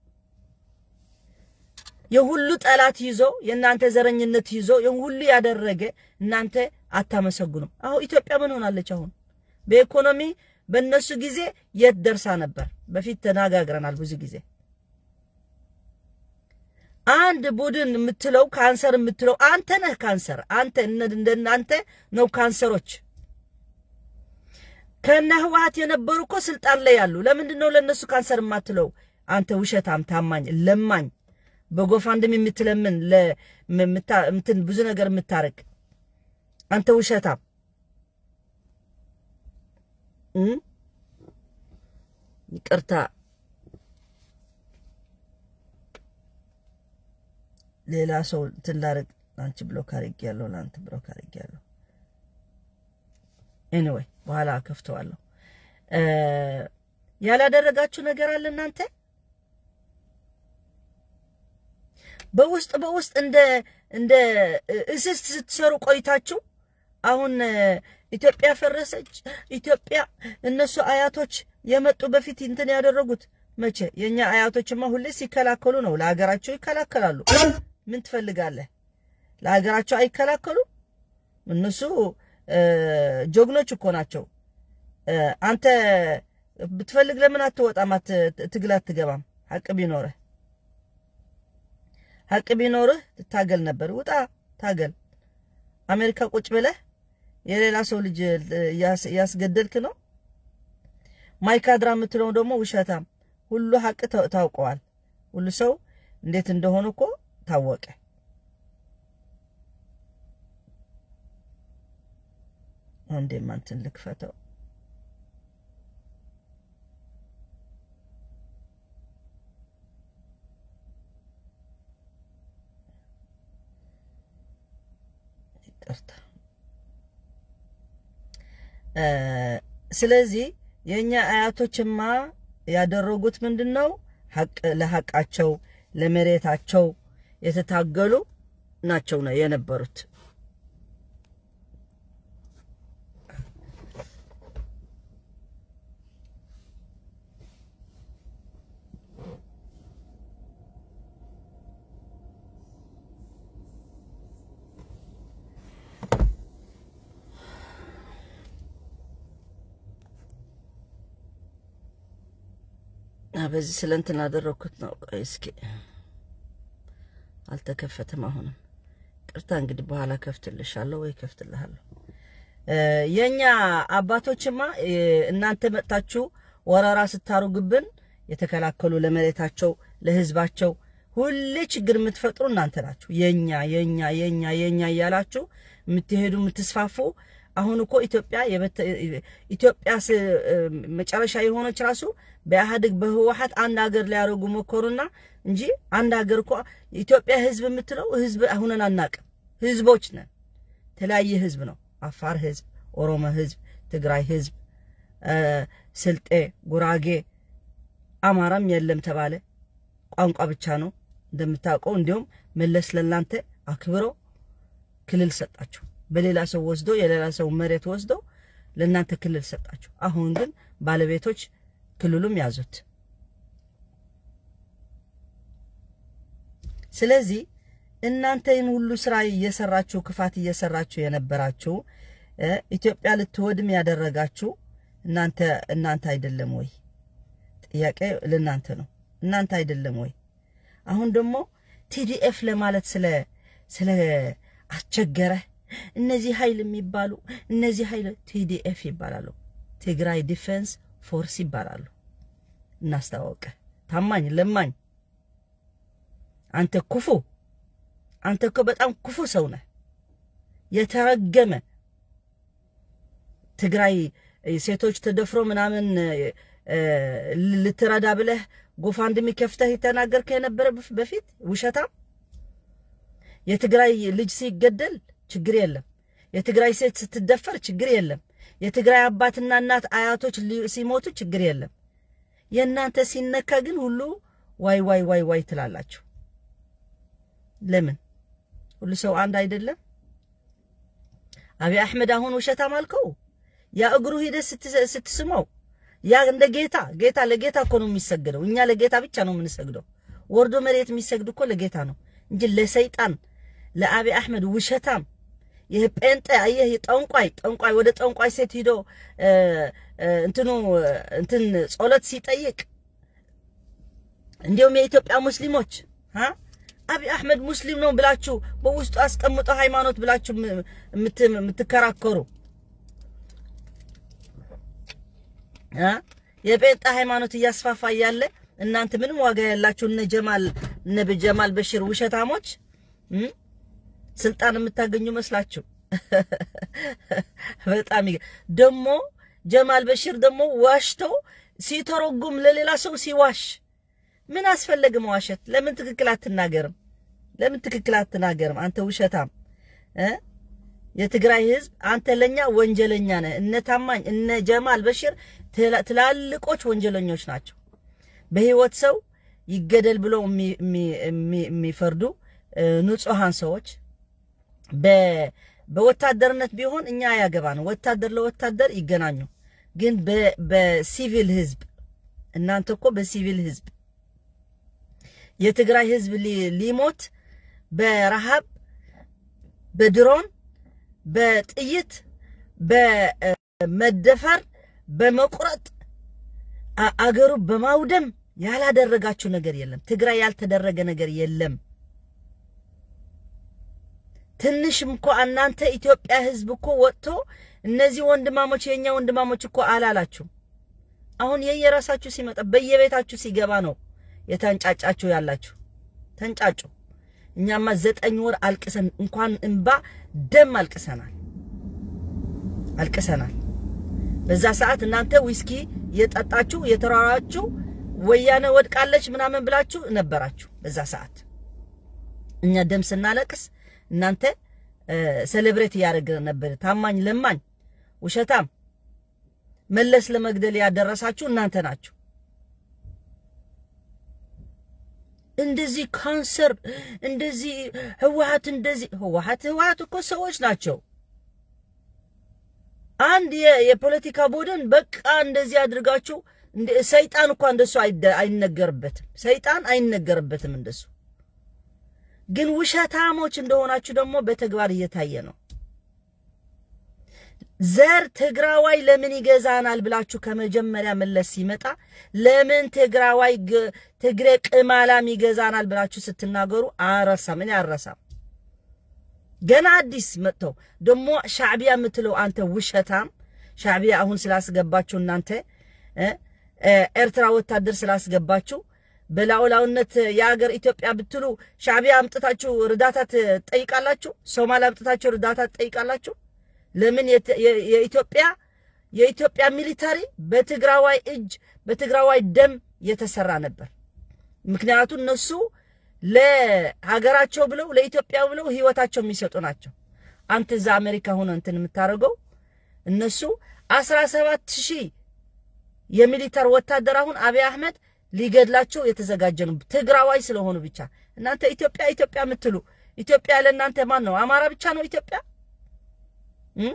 የሁሉ ጠላት ይዞ የእናንተ ዘረኝነት ይዞ የሁሉ ያደረገ እናንተ አታመሰግኑም። አሁን ኢትዮጵያ ምን ሆናለች? አሁን በኢኮኖሚ በእነሱ ጊዜ የት ደርሳ ነበር? በፊት ተነጋግረናል ብዙ ጊዜ አንድ ቡድን የምትለው ካንሰር የምትለው አንተ ነህ። ካንሰር አንተ እንደናንተ ነው ካንሰሮች። ከነ ህወሓት የነበሩ እኮ ስልጣን ላይ ያሉ። ለምንድን ነው ለእነሱ ካንሰር የማትለው? አንተ ውሸታም፣ ታማኝ፣ ለማኝ፣ በጎፋንድም የምትለምን እንትን ብዙ ነገር የምታረግ አንተ ውሸታም ይቅርታ ሌላ ሰው እንትን ላደርግ አንቺ ብሎክ አድርጌያለሁ፣ ለአንተ ብሎክ አድርጌያለሁ። ኤኒዌይ በኋላ ከፍተዋለሁ። ያላደረጋችሁ ነገር አለ እናንተ በውስጥ በውስጥ እንደ እንደ እስስት ስትሰሩ ቆይታችሁ አሁን ኢትዮጵያ ፈረሰች። ኢትዮጵያ እነሱ አያቶች የመጡ በፊት እንትን ያደረጉት መቼ? የኛ አያቶችማ ሁሌ ሲከላከሉ ነው። ለሀገራቸው ይከላከላሉ። ምን ትፈልጋለህ? ለሀገራቸው አይከላከሉ? እነሱ ጀግኖች እኮ ናቸው። አንተ ብትፈልግ ለምን አትወጣም? ትግል አትገባም? ሀቅ ቢኖርህ ሀቅ ቢኖርህ ትታገል ነበር። ውጣ ታገል። አሜሪካ ቁጭ ብለህ የሌላ ሰው ልጅ እያስገደልክ ነው። ማይካድራ የምትለው ደግሞ ውሸታም። ሁሉ ሀቅ ታውቀዋል። ሁሉ ሰው እንዴት እንደሆነ እኮ ታወቀ። አንዴ ማንትን ልክፈተው። ይቅርታ ስለዚህ የእኛ አያቶችማ ያደረጉት ምንድን ነው? ሀቅ ለሀቃቸው ለመሬታቸው የተታገሉ ናቸው ነው የነበሩት። በዚህ ስለ እንትን አደረግኩት ነው። ቆይ እስኪ አልተከፈተም። አሁንም ቅርታ እንግዲህ በኋላ ከፍትልሻለሁ ወይ ከፍትልሃለሁ። የኛ አባቶችማ እናንተ መጥታችሁ ወረራ ስታሩግብን የተከላከሉ ለመሬታቸው ለህዝባቸው ሁሌ ችግር የምትፈጥሩ እናንተ ናችሁ። የኛ የኛ የኛ የኛ እያላችሁ የምትሄዱ የምትስፋፉ አሁን እኮ ኢትዮጵያ ኢትዮጵያ መጨረሻ የሆነች ራሱ በኢህአዴግ በህወሓት አንድ ሀገር ሊያደርጉ ሞከሩና እንጂ አንድ ሀገር እኮ ኢትዮጵያ ህዝብ የምትለው ህዝብ አሁንን አናቅም። ህዝቦች ነን። የተለያየ ህዝብ ነው። አፋር ህዝብ፣ ኦሮሞ ህዝብ፣ ትግራይ ህዝብ፣ ስልጤ፣ ጉራጌ፣ አማራም የለም ተባለ። ቋንቋ ብቻ ነው እንደምታውቀው። እንዲሁም መለስ ለእናንተ አክብሮ ክልል ሰጣችሁ። በሌላ ሰው ወስዶ የሌላ ሰው መሬት ወስዶ ለእናንተ ክልል ሰጣችሁ። አሁን ግን ባለቤቶች ክልሉም ያዙት። ስለዚህ እናንተ ይህን ሁሉ ስራ እየሰራችሁ ክፋት እየሰራችሁ የነበራችሁ ኢትዮጵያ ልትወድም ያደረጋችሁ እናንተ እናንተ አይደለም ወይ? ጥያቄ ለእናንተ ነው። እናንተ አይደለም ወይ? አሁን ደግሞ ቲዲኤፍ ለማለት ስለ ስለ አስቸገረ እነዚህ ኃይል የሚባሉ እነዚህ ኃይል ቲዲኤፍ ይባላሉ። ትግራይ ዲፌንስ ፎርስ ይባላሉ። እናስታወቀ ታማኝ ለማኝ አንተ ክፉ አንተ እኮ በጣም ክፉ ሰው ነህ። የተረገመ ትግራይ ሴቶች ተደፍሮ ምናምን ልትረዳ ብለህ ጎፋንድሚ ከፍተህ የተናገርከ የነበረ በፊት ውሸታም። የትግራይ ልጅ ሲገደል ችግር የለም። የትግራይ ሴት ስትደፈር ችግር የለም። የትግራይ አባትና እናት አያቶች ሲሞቱ ችግር የለም። የእናንተ ሲነካ ግን ሁሉ ዋይ ዋይ ዋይ ዋይ ትላላችሁ። ለምን? ሁሉ ሰው አንድ አይደለም? አብይ አሕመድ አሁን ውሸታም አልከው። ያ እግሩ ሂደህ ስትስመው ያ እንደ ጌታ ጌታ ለጌታ እኮ ነው የሚሰግደው። እኛ ለጌታ ብቻ ነው የምንሰግደው። ወርዶ መሬት የሚሰግድ እኮ ለጌታ ነው እንጂ ለሰይጣን ለአብይ አሕመድ ውሸታም ይህ ጴንጤ አየህ፣ ጠንቋይ ጠንቋይ ወደ ጠንቋይ ሴት ሂዶ እንትኑ እንትን ጸሎት ሲጠይቅ እንዲሁም የኢትዮጵያ ሙስሊሞች አብይ አሕመድ ሙስሊም ነው ብላችሁ በውስጡ አስቀምጦ ሃይማኖት ብላችሁ የምትከራከሩ የጴንጤ ሃይማኖት እያስፋፋ እያለ እናንተ ምንም ዋጋ ያላችሁ እነ ጀማል እነ ጀማል በሽር ውሸታሞች ስልጣን የምታገኙ መስላችሁ በጣም ደግሞ ጀማል በሽር ደግሞ ዋሽቶ ሲተረጉም ለሌላ ሰው ሲዋሽ ምን አስፈለገ መዋሸት? ለምን ትክክል አትናገርም? ለምን ትክክል አትናገርም? አንተ ውሸታም እ የትግራይ ህዝብ አንተ ለኛ ወንጀለኛ ነህ። እነ ታማኝ እነ ጀማል በሽር ትላልቆች ወንጀለኞች ናቸው። በህይወት ሰው ይገደል ብለው የሚፈርዱ ንጹሃን ሰዎች በወታደርነት ቢሆን እኛ ያገባን ወታደር ለወታደር ይገናኙ። ግን በሲቪል ህዝብ እናንተ እኮ በሲቪል ህዝብ የትግራይ ህዝብ ሊሞት በረሃብ በድሮን በጥይት በመደፈር በመቁረጥ አገሩ በማውደም ያላደረጋችሁ ነገር የለም። ትግራይ ያልተደረገ ነገር የለም። ትንሽም እኮ እናንተ ኢትዮጵያ ህዝብ እኮ ወጥቶ እነዚህ ወንድማሞች የኛ ወንድማሞች እኮ አላላችሁም። አሁን የየራሳችሁ ሲመጣ በየቤታችሁ ሲገባ ነው የተንጫጫችሁ ያላችሁ። ተንጫጩ። እኛማ ዘጠኝ ወር አልቅሰን እንኳን እንባ ደም አልቅሰናል አልቅሰናል። በዛ ሰዓት እናንተ ዊስኪ የጠጣችሁ የተራራችሁ ወያኔ ወድቃለች ምናምን ብላችሁ ነበራችሁ። በዛ ሰዓት እኛ ደም ስናለቅስ እናንተ ሴሌብሬት እያደረገ ነበር። ታማኝ ለማኝ ውሸታም መለስ ለመግደል ያደረሳችሁ እናንተ ናችሁ። እንደዚህ ካንሰር እንደዚህ ህወሓት እንደዚህ ህወሓት ህወሓት እኮ ሰዎች ናቸው። አንድ የ- የፖለቲካ ቡድን በቃ እንደዚህ አድርጋችሁ እንደ- ሰይጣን እንኳ እንደሱ አይደ- አይነገርበትም። ሰይጣን አይነገርበትም እንደሱ። ግን ውሸታሞች እንደሆናችሁ ደግሞ በተግባር እየታየ ነው። ዘር ትግራዋይ ለምን ይገዛናል ብላችሁ ከመጀመሪያ መለስ ሲመጣ ለምን ትግራዋይ ግ- ትግሬ ቅማላም ይገዛናል ብላችሁ ስትናገሩ አረሳም። እኔ አረሳም። ገና አዲስ መጥተው ደግሞ ሻዕቢያ የምትለው አንተ ውሸታም ሻዕቢያ አሁን ስላስገባችሁ እናንተ እ እ ኤርትራ ወታደር ስላስገባችሁ በላውላውነት የሀገር ኢትዮጵያ ብትሉ ሻዕቢያ አምጥታችሁ እርዳታ ትጠይቃላችሁ። ሶማሊያ አምጥታችሁ እርዳታ ትጠይቃላችሁ። ለምን የት- የ- የኢትዮጵያ የኢትዮጵያ ሚሊታሪ በትግራዋይ እጅ በትግራዋይ ደም የተሰራ ነበር። ምክንያቱም እነሱ ለሀገራቸው ብለው ለኢትዮጵያ ብለው ህይወታቸው የሚሰጡ ናቸው። አንተ እዛ አሜሪካ ሆነ እንትን የምታደርገው እነሱ አስራ ሰባት ሺህ የሚሊታር ወታደር አሁን አብይ አህመድ ሊገድላቸው የተዘጋጀ ነው ትግራዋይ ስለሆኑ ብቻ። እናንተ ኢትዮጵያ ኢትዮጵያ የምትሉ ኢትዮጵያ ለእናንተ ማን ነው? አማራ ብቻ ነው ኢትዮጵያ? እም?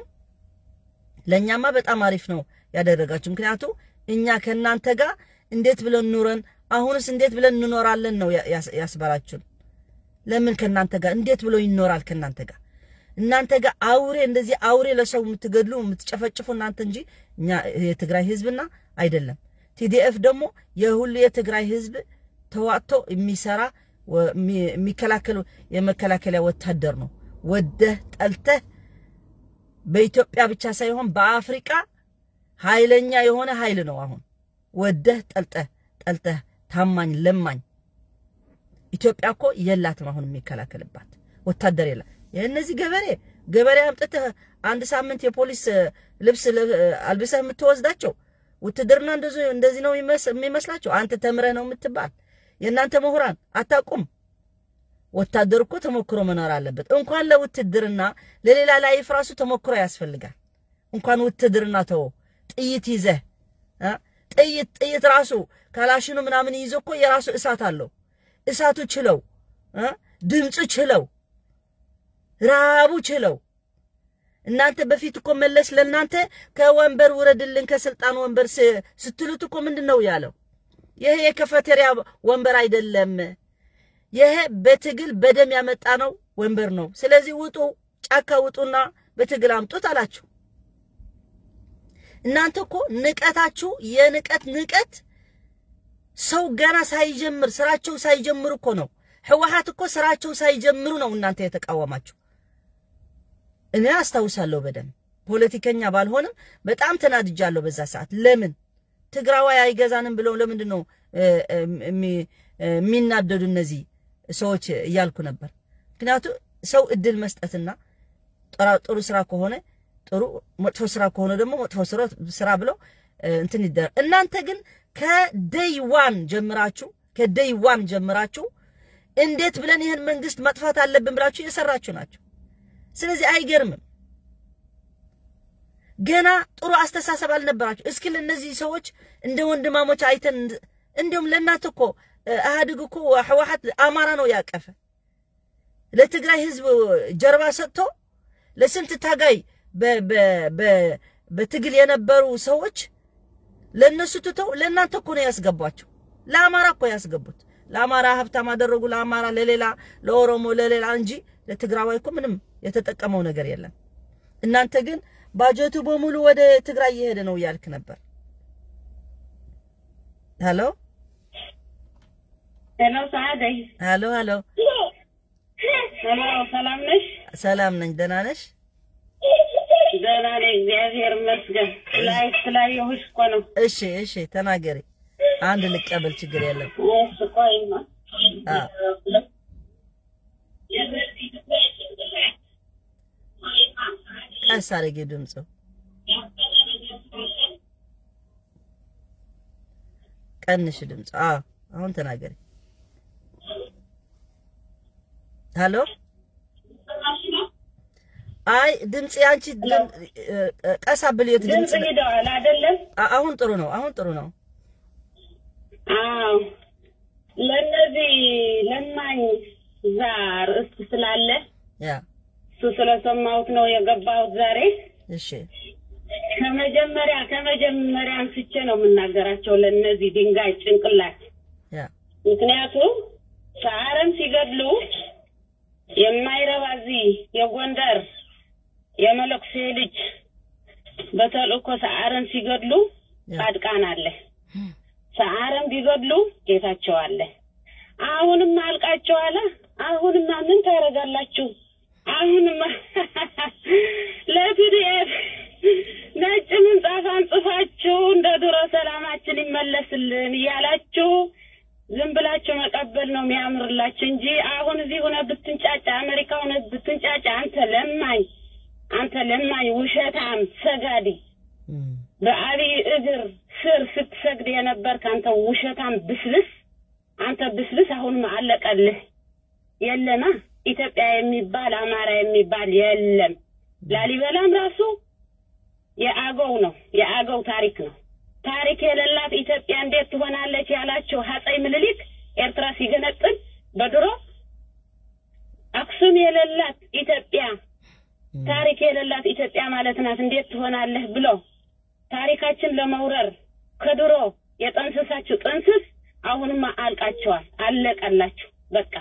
ለእኛማ በጣም አሪፍ ነው ያደረጋችሁ። ምክንያቱ እኛ ከእናንተ ጋር እንዴት ብለን ኑረን አሁንስ እንዴት ብለን እንኖራለን ነው ያ- ያስ- ያስባላችሁን። ለምን ከእናንተ ጋር እንዴት ብሎ ይኖራል ከእናንተ ጋር? እናንተ ጋር አውሬ እንደዚህ አውሬ ለሰው የምትገድሉ የምትጨፈጭፉ እናንተ እንጂ እኛ የትግራይ ህዝብና አይደለም። ቲዲኤፍ ደግሞ የሁሉ የትግራይ ህዝብ ተዋጥቶ የሚሰራ ወ- የሚ- የሚከላከል የመከላከያ ወታደር ነው። ወደህ ጠልተህ በኢትዮጵያ ብቻ ሳይሆን በአፍሪቃ ኃይለኛ የሆነ ኃይል ነው። አሁን ወደህ ጠልጠህ ጠልጠህ ታማኝ ለማኝ ኢትዮጵያ እኮ የላትም አሁን የሚከላከልባት ወታደር የላ የእነዚህ ገበሬ ገበሬ አምጥተህ አንድ ሳምንት የፖሊስ እ፣ ልብስ ለ- እ፣ አልብሰህ የምትወስዳቸው ውትድርና እንደዚ- እንደዚህ ነው የሚመስ- የሚመስላቸው። አንተ ተምረህ ነው የምትባል። የእናንተ ምሁራን አታውቁም። ወታደር እኮ ተሞክሮ መኖር አለበት። እንኳን ለውትድርና ለሌላ ላይፍ ራሱ ተሞክሮ ያስፈልጋል። እንኳን ውትድርና ተወው፣ ጥይት ይዘህ እ? ጥይት ጥይት ራሱ ካላሽኑ ምናምን ይዞ እኮ የራሱ እሳት አለው። እሳቱ ችለው እ? ድምፁ ችለው ረሃቡ ችለው እናንተ በፊት እኮ መለስ ለእናንተ ከወንበር ውረድልን ከስልጣን ወንበር ስ- ስትሉት እኮ ምንድን ነው ያለው? ይሄ የከፈቴሪያ ወንበር አይደለም፣ ይሄ በትግል በደም ያመጣ ነው ወንበር ነው። ስለዚህ ውጡ፣ ጫካ ውጡና በትግል አምጡት አላችሁ። እናንተ እኮ ንቀታችሁ የንቀት ንቀት ሰው ገና ሳይጀምር ስራቸው ሳይጀምሩ እኮ ነው። ህወሓት እኮ ስራቸው ሳይጀምሩ ነው እናንተ የተቃወማችሁ። እኔ አስታውሳለሁ በደንብ ፖለቲከኛ ባልሆንም በጣም ተናድጃለሁ በዛ ሰዓት። ለምን ትግራዋይ አይገዛንም ብለው ለምንድን ነው እ፣ እ፣ የሚ- እ፣ የሚናደዱ እነዚህ ሰዎች እያልኩ ነበር። ምክንያቱ ሰው እድል መስጠትና ጥራ- ጥሩ ስራ ከሆነ ጥሩ፣ መጥፎ ስራ ከሆነ ደግሞ መጥፎ ስራ- ስራ ብለው እ፣ እንትን ይደረግ። እናንተ ግን ከደይ ዋን ጀምራችሁ ከደይ ዋን ጀምራችሁ እንዴት ብለን ይህን መንግስት መጥፋት አለብን ብላችሁ የሰራችሁ ናቸው። ስለዚህ አይገርምም። ገና ጥሩ አስተሳሰብ አልነበራችሁ። እስኪ ለእነዚህ ሰዎች እንደ ወንድማሞች አይተን እንዲሁም ለእናንተ እኮ እ፣ ኢህአዴግ እኮ ህወሓት አማራ ነው ያቀፈ ለትግራይ ህዝብ ጀርባ ሰጥቶ ለስንት ታጋይ በ- በ- በ- በትግል የነበሩ ሰዎች ለእነሱ ትተው ለእናንተ እኮ ነው ያስገቧቸው። ለአማራ እኮ ያስገቡት። ለአማራ ሀብታም አደረጉ፣ ለአማራ ለሌላ ለኦሮሞ ለሌላ እንጂ ለትግራዋይ እኮ ምንም የተጠቀመው ነገር የለም። እናንተ ግን ባጀቱ በሙሉ ወደ ትግራይ እየሄደ ነው እያልክ ነበር። ሄሎ ሄሎ ሰዓደይ፣ ሄሎ ሄሎ፣ ሄሎ ሰላም ነሽ? ሰላም ነኝ። ደህና ነሽ? ደህና ነኝ፣ እግዚአብሔር ይመስገን። ላይ ስላየሁሽ እኮ ነው። እሺ እሺ፣ ተናገሪ። አንድ ልቀበል፣ ችግር የለም። እሺ ቆይማ። አ ቀስ አድርጌ ድምፁ ቀንሽ ድምፁ። አዎ አሁን ተናገሪ። ሄሎ አይ ድምፅ ያንቺ ድም- እ- እ- ቀስ አብልየት ድምፅ ድምፅ ሂደዋል አይደለም? አ- አሁን ጥሩ ነው። አሁን ጥሩ ነው። አዎ ለእነዚህ ለማኝ እዛ ርዕስት ስላለ ያ እሱ ስለሰማሁት ነው የገባሁት ዛሬ። እሺ ከመጀመሪያ ከመጀመሪያ አንስቼ ነው የምናገራቸው ለእነዚህ ድንጋይ ጭንቅላት። ያ ምክንያቱም ሰዓረም ሲገድሉ የማይረባ እዚህ የጎንደር የመለኩሴ ልጅ በተልእኮ ሰዓረም ሲገድሉ ያ ጻድቃን አለ። ሰዓረም ቢገድሉ ጌታቸው አለ። አሁንማ አልቃቸዋለ። አሁንማ ምን ታደርጋላችሁ? አሁንማ ለፒዲኤፍ ነጭ ምንጣፍ አንጽፋችሁ እንደ ድሮ ሰላማችን ይመለስልን እያላችሁ ዝም ብላችሁ መቀበል ነው የሚያምርላችሁ እንጂ አሁን እዚህ ሆነ ብትንጫጫ፣ አሜሪካ ሆነ ብትንጫጫ፣ አንተ ለማኝ፣ አንተ ለማኝ ውሸታም ሰጋዲ እም፣ በአብይ እግር ስር ስትሰግድ የነበርክ አንተ ውሸታም ብስብስ፣ አንተ ብስብስ አሁንም አለቀልህ። የለማ ኢትዮጵያ የሚባል አማራ የሚባል የለም። ላሊበላም ራሱ የአገው ነው፣ የአገው ታሪክ ነው። ታሪክ የሌላት ኢትዮጵያ እንዴት ትሆናለች ያላቸው አፄ ምኒልክ ኤርትራ ሲገነጥል በድሮ አክሱም የሌላት ኢትዮጵያ ታሪክ የሌላት ኢትዮጵያ ማለት ናት እንዴት ትሆናለህ ብሎ ታሪካችን ለመውረር ከድሮ የጠንስሳችሁ ጥንስስ አሁንማ አልቃቸዋል፣ አለቀላችሁ። በቃ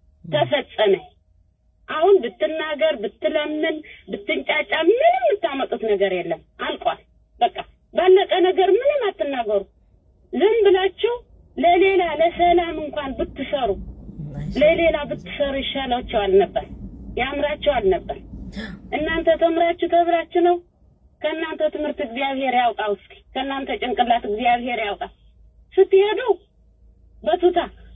ተፈጸመ። አሁን ብትናገር፣ ብትለምን፣ ብትንጫጫ ምንም የምታመጡት ነገር የለም። አልቋል። በቃ ባለቀ ነገር ምንም አትናገሩ። ዝም ብላችሁ ለሌላ ለሰላም እንኳን ብትሰሩ ለሌላ ብትሰሩ ይሻላችኋል ነበር፣ ያምራችኋል ነበር። እናንተ ተምራችሁ ተብራችሁ ነው። ከእናንተ ትምህርት እግዚአብሔር ያውቃው። እስኪ ከእናንተ ጭንቅላት እግዚአብሔር ያውቃል። ስትሄዱ በቱታ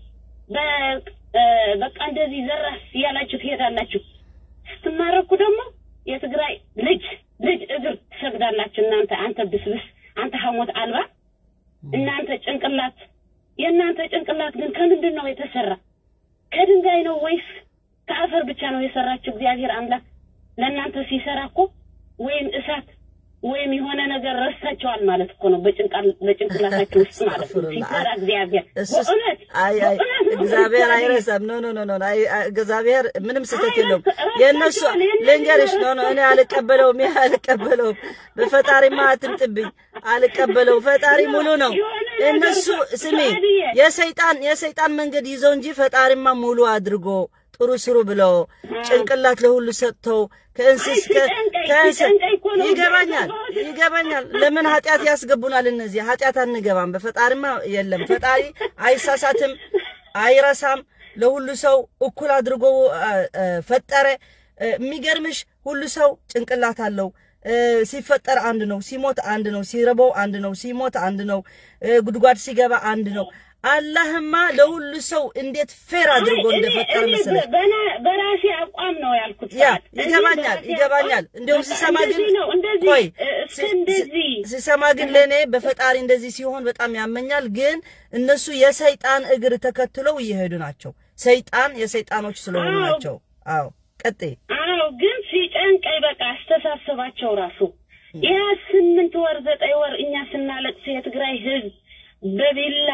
በ- እ፣ በቃ እንደዚህ ዘራስ እያላችሁ ትሄዳላችሁ። ስትማረኩ ደግሞ የትግራይ ልጅ ልጅ እግር ትሰግዳላችሁ። እናንተ አንተ ብስብስ፣ አንተ ሐሞት አልባ፣ እናንተ ጭንቅላት የእናንተ ጭንቅላት ግን ከምንድን ነው የተሰራ? ከድንጋይ ነው ወይስ ከአፈር ብቻ ነው የሰራችሁ? እግዚአብሔር አምላክ ለእናንተ ሲሰራ እኮ ወይም እሳት ወይም የሆነ ነገር ረሳቸዋል ማለት እኮ ነው። በጭንቃል በጭንቅላታችሁ ውስጥ ማለት ነው ሲሰራ እግዚአብሔር እሱስ በእውነት አይ አይ በእውነት ነው እግዚአብሔር ምሳሌ። አይረሳም። ኖ ኖ ኖ ኖ አይ አይ፣ እግዚአብሔር ምንም ስህተት የለውም። ረሳቸዋል፣ የእነሱ የእነሱ ልንገርሽ፣ ኖ ኖ እኔ ረሳቸዋል። አልቀበለውም፣ ይሄ አልቀበለውም። በፈጣሪማ አትምጥብኝ፣ አልቀበለውም። ፈጣሪ ሙሉ ነው። እነሱ ስሚ፣ የሰይጣን የሰይጣን መንገድ ይዘው እንጂ ፈጣሪማ ሙሉ አድርጎ ጥሩ ስሩ ብለው ጭንቅላት ለሁሉ ሰጥተው ከእንስስ አይ፣ ሲጨንቀኝ፣ ከእንስ ሲጨንቀኝ እኮ ነው ይገባኛል የገባሁት። ይገባኛል። ለምን ኃጢአት ያስገቡናል? እነዚህ ኃጢአት አንገባም። በፈጣሪማ የለም። ፈጣሪ አይሳሳትም፣ አይረሳም። ለሁሉ ሰው እኩል አድርጎ አ፣ አ፣ ፈጠረ። እ፣ የሚገርምሽ ሁሉ ሰው ጭንቅላት አለው። እ፣ ሲፈጠር አንድ ነው፣ ሲሞት አንድ ነው፣ ሲረበው አንድ ነው፣ ሲሞት አንድ ነው፣ እ፣ ጉድጓድ ሲገባ አንድ ነው። አላህማ ለሁሉ ሰው እንዴት ፌር አድርጎ አይ፣ እኔ- እንደፈጠረ እኔ መሰለሽ። በና- በራሴ አቋም ነው ያልኩት። ያ ሰዓት። እኔ ይገባኛል በራሴ ይገባኛል። አቋም እንዲሁም በቃ ሲሰማ ግን እንደዚህ ነው እንደዚህ ቆይ እ፣ እስከ ሲ- እንደዚህ ሲ- ሲሰማ ግን ለእኔ በፈጣሪ እንደዚህ ሲሆን በጣም ያመኛል። ግን እነሱ የሰይጣን እግር ተከትለው እየሄዱ ናቸው። ሰይጣን የሰይጣኖች ስለሆኑ አዎ። ናቸው። አዎ ቀጥይ። አዎ ግን ሲጨንቀኝ በቃ አስተሳሰባቸው ራሱ ያ ስምንት ወር ዘጠኝ ወር እኛ ስናለቅስ የትግራይ ህዝብ በቢላ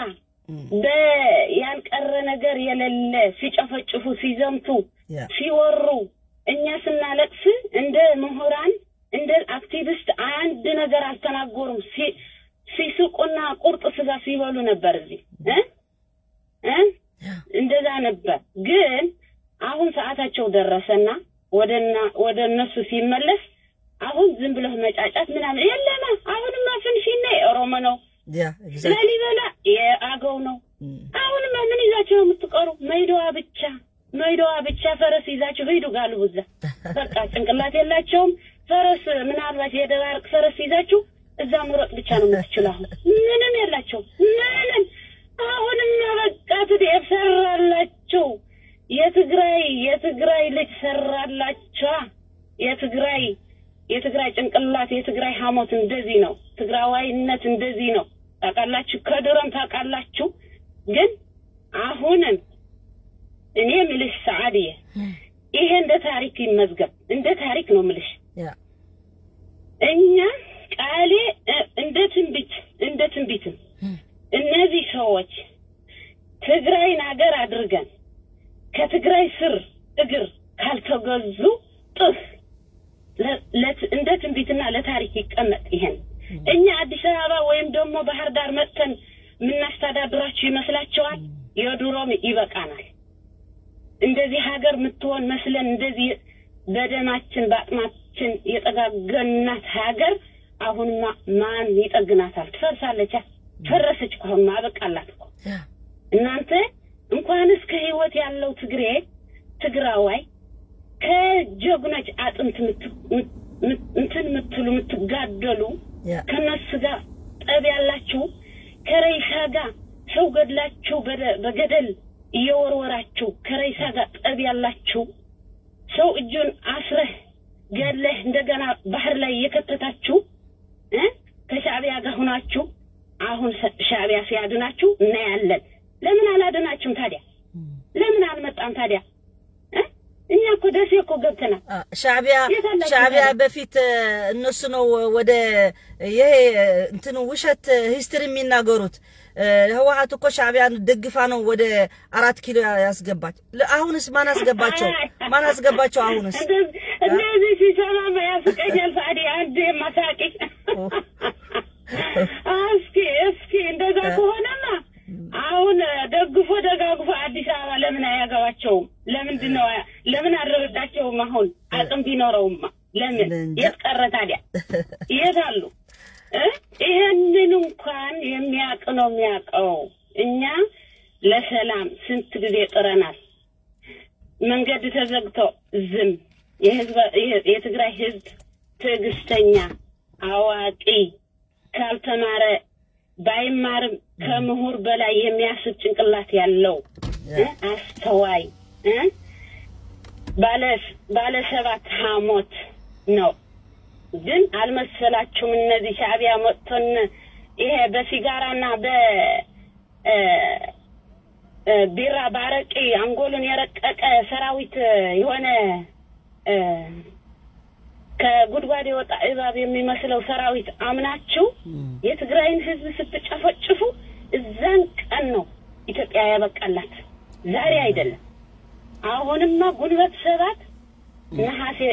በያልቀረ ነገር የሌለ ሲጨፈጭፉ ሲዘምቱ ያ ሲወሩ እኛ ስናለቅስ እንደ ምሁራን እንደ አክቲቪስት አንድ ነገር አልተናገሩም። ሲ- ሲስቁና ቁርጥ ስጋ ሲበሉ ነበር እዚህ እ እ እንደዛ ነበር። ግን አሁን ሰዓታቸው ደረሰና ወደና ወደ እነሱ ሲመለስ አሁን ዝም ብለህ መጫጫት ምናምን የለማ። አሁንማ ፍንፊኔ የኦሮሞ ነው፣ ያ ኤግዛክት ላሊበላ የአገው ነው። አሁንማ ምን ይዛቸው ነው የምትቀሩ? መይዶዋ ብቻ መይዶዋ ብቻ ፈረስ ይዛችሁ ሂዱ ጋልቡ እዛ። በቃ ጭንቅላት የላቸውም። ፈረስ ምናልባት የደባርቅ ፈረስ ይዛችሁ እዛ መሮጥ ብቻ ነው የምትችሉ። አሁን ምንም የላቸውም። ምንም አሁንማ በቃ ትዴፍ ሰራላችሁ። የትግራይ የትግራይ ልጅ ሰራላችኋ። የትግራይ የትግራይ ጭንቅላት የትግራይ ሐሞት እንደዚህ ነው። ትግራዋይነት እንደዚህ ነው። ታውቃላችሁ፣ ከድሮም ታውቃላችሁ። ግን አሁንም እኔ ምልሽ ሰዓድየ ይሄ እንደ ታሪክ ይመዝገብ። እንደ ታሪክ ነው ምልሽ። ያ እኛ ቃሌ እ፣ እንደ ትንቢት እንደ ትንቢትም እነዚህ ሰዎች ትግራይን ሀገር አድርገን ከትግራይ ስር እግር ካልተገዙ ጥፍ ለ- ለት- እንደ ትንቢትና ለታሪክ ይቀመጥ። ይሄን እኛ አዲስ አበባ ወይም ደግሞ ባህር ዳር መጥተን የምናስተዳድራችሁ ይመስላችኋል? የድሮም ይበቃናል። እንደዚህ ሀገር የምትሆን መስለን እንደዚህ በደማችን በአጥማችን የጠጋገናት ሀገር አሁንማ ማን ይጠግናታል? ትፈርሳለች። ፈረሰች እኮ አሁንማ አበቃላት እኮ። ያ እናንተ እንኳንስ ከህይወት ያለው ትግሬ ትግራዋይ ከጀግኖች አጥንት ምት- ምት- ምት- እንትን የምትሉ የምትጋደሉ ያ ከነሱ ጋር ጠብ ያላችሁ ከረይሳ ጋር ሰው ገድላችሁ በደ- በገደል እየወረወራችሁ ከረይሳ ጋር ጠብ ያላችሁ ሰው እጁን አስረህ ገለህ እንደገና ባህር ላይ እየከተታችሁ እ ከሻዕቢያ ጋር ሁናችሁ አሁን ሸ- ሻዕቢያ ሲያድናችሁ እናያለን። ለምን አላድናችሁም ታዲያ? ለምን አልመጣም ታዲያ? እ? እኛ እኮ ደሴ እኮ ገብተናል። አ፣ ሻዕቢያ የት አላችሁ ሻዕቢያ ታዲያ? በፊት እ፣ እነሱ ነው ወደ ይሄ እንትኑ ውሸት ሂስትሪ የሚናገሩት እ፣ ህወሓት እኮ ሻዕቢያን ደግፋ ነው ወደ አራት ኪሎ ያስገባች። ለ- አሁንስ ማን አስገባቸው? ማን አስገባቸው? አሁንስ እንደዚህ እንደዚህ ሲሰማ ያስቀኛል። ሳዲ አንድ ማሳቂ እስኪ እስኪ እንደዛ ከሆነማ አሁን ደግፎ ደጋግፎ አዲስ አበባ ለምን አያገባቸውም? ለምንድን ነው ለምን አልረዳቸውም? አሁን አቅም ቢኖረውማ ለምን እንጃ። የት ቀረ ታዲያ? የት አሉ? እ? ይሄንን እንኳን የሚያውቅ ነው የሚያውቀው። እኛ ለሰላም ስንት ጊዜ ጥረናል። መንገድ ተዘግቶ ዝም። የህዝብ የ- የትግራይ ህዝብ ትዕግስተኛ፣ አዋቂ፣ ካልተማረ ባይማርም ከምሁር በላይ የሚያስብ ጭንቅላት ያለው እ? አስተዋይ እ? ባለ ባለ ሰባት ሐሞት ነው። ግን አልመሰላችሁም። እነዚህ ሻዕቢያ መጥቶን ይሄ በሲጋራና በ እ፣ እ፣ ቢራ ባረቂ አንጎሉን የረቀቀ ሰራዊት የሆነ እ፣ ከጉድጓድ የወጣ እባብ የሚመስለው ሰራዊት አምናችሁ የትግራይን ህዝብ ስትጨፈጭፉ እዛን ቀን ነው ኢትዮጵያ ያበቃላት፣ ዛሬ አይደለም። አሁንማ ጉልበት ሰባት ነሐሴ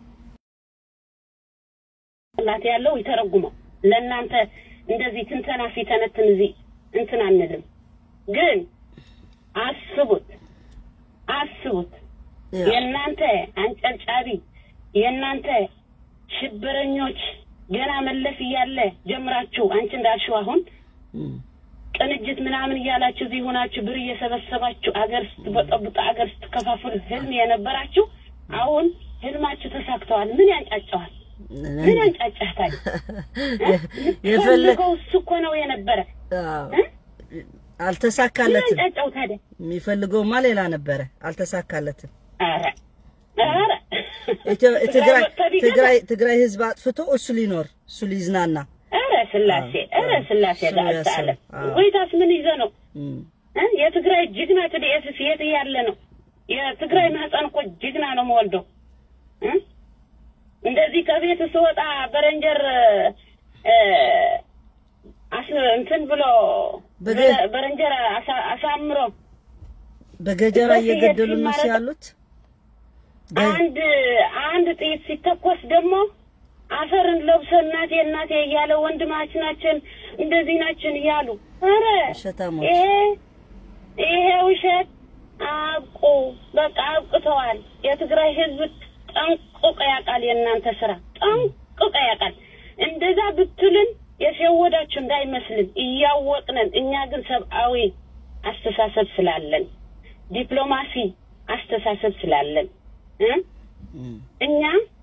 ላት ያለው ይተረጉመው ለእናንተ እንደዚህ ትንተና ሲተነትን እዚህ እንትን አንልም። ግን አስቡት አስቡት ያ የእናንተ አንጨብጫቢ የእናንተ ሽብረኞች ገና መለስ እያለ ጀምራችሁ አንቺ እንዳልሽው አሁን እም፣ ቅንጅት ምናምን እያላችሁ እዚህ ሆናችሁ ብር እየሰበሰባችሁ አገር ስትበጠብጡ አገር ስትከፋፍሉ ህልም የነበራችሁ አሁን ህልማችሁ ተሳክተዋል። ምን ያንጫጫዋል? ምን ያንጫጫህ ታዲያ? እ? የፈለ የምትፈልገው እሱ እኮ ነው የነበረ አዎ፣ እ? ምን አልተሳካለትም። ያንጫጫው ታዲያ? የሚፈልገውማ ሌላ ነበረ፣ አልተሳካለትም። ኧረ ኧረ ኢትዮ- ትግራይ ቢገዛ- ትግራይ ትግራይ ህዝብ አጥፍቶ እሱ ሊኖር እሱ ሊዝናና ኧረ ስላሴ ኧረ ስላሴ እሱ ጋር ያስብ። አለ አዎ። ወይታስ ምን ይዘ ነው እም፣ እ? የትግራይ ጅግና ትዲኤስስ የት ያለ ነው? የትግራይ ማህፀን እኮ ጅግና ነው የምወልደው እ? እንደዚህ ከቤት ስወጣ በረንጀር እ፣ አስ እንትን ብሎ በገ- በረ- በረንጀር አሳ- አሳምሮ በገጀራ እዛ ሲሄድ እየገደሉ ነው ሲማረክ- ያሉት። በ- አንድ አንድ ጥይት ሲተኮስ ደግሞ አፈርን ለብሶ እናቴ እናቴ እያለ ወንድማችናችን እንደዚህ ናችን እያሉ ኧረ ውሸታሞች። ይሄ ይሄ ውሸት አብቁ፣ በቃ አብቅተዋል። የትግራይ ህዝብ ጠንቅቆ ያውቃል። የእናንተ ስራ ጠንቅቆ ያውቃል። እንደዛ ብትልን የሸወዳችሁ እንዳይመስልን እያወቅነን፣ እኛ ግን ሰብአዊ አስተሳሰብ ስላለን ዲፕሎማሲ አስተሳሰብ ስላለን እ እም፣ እኛ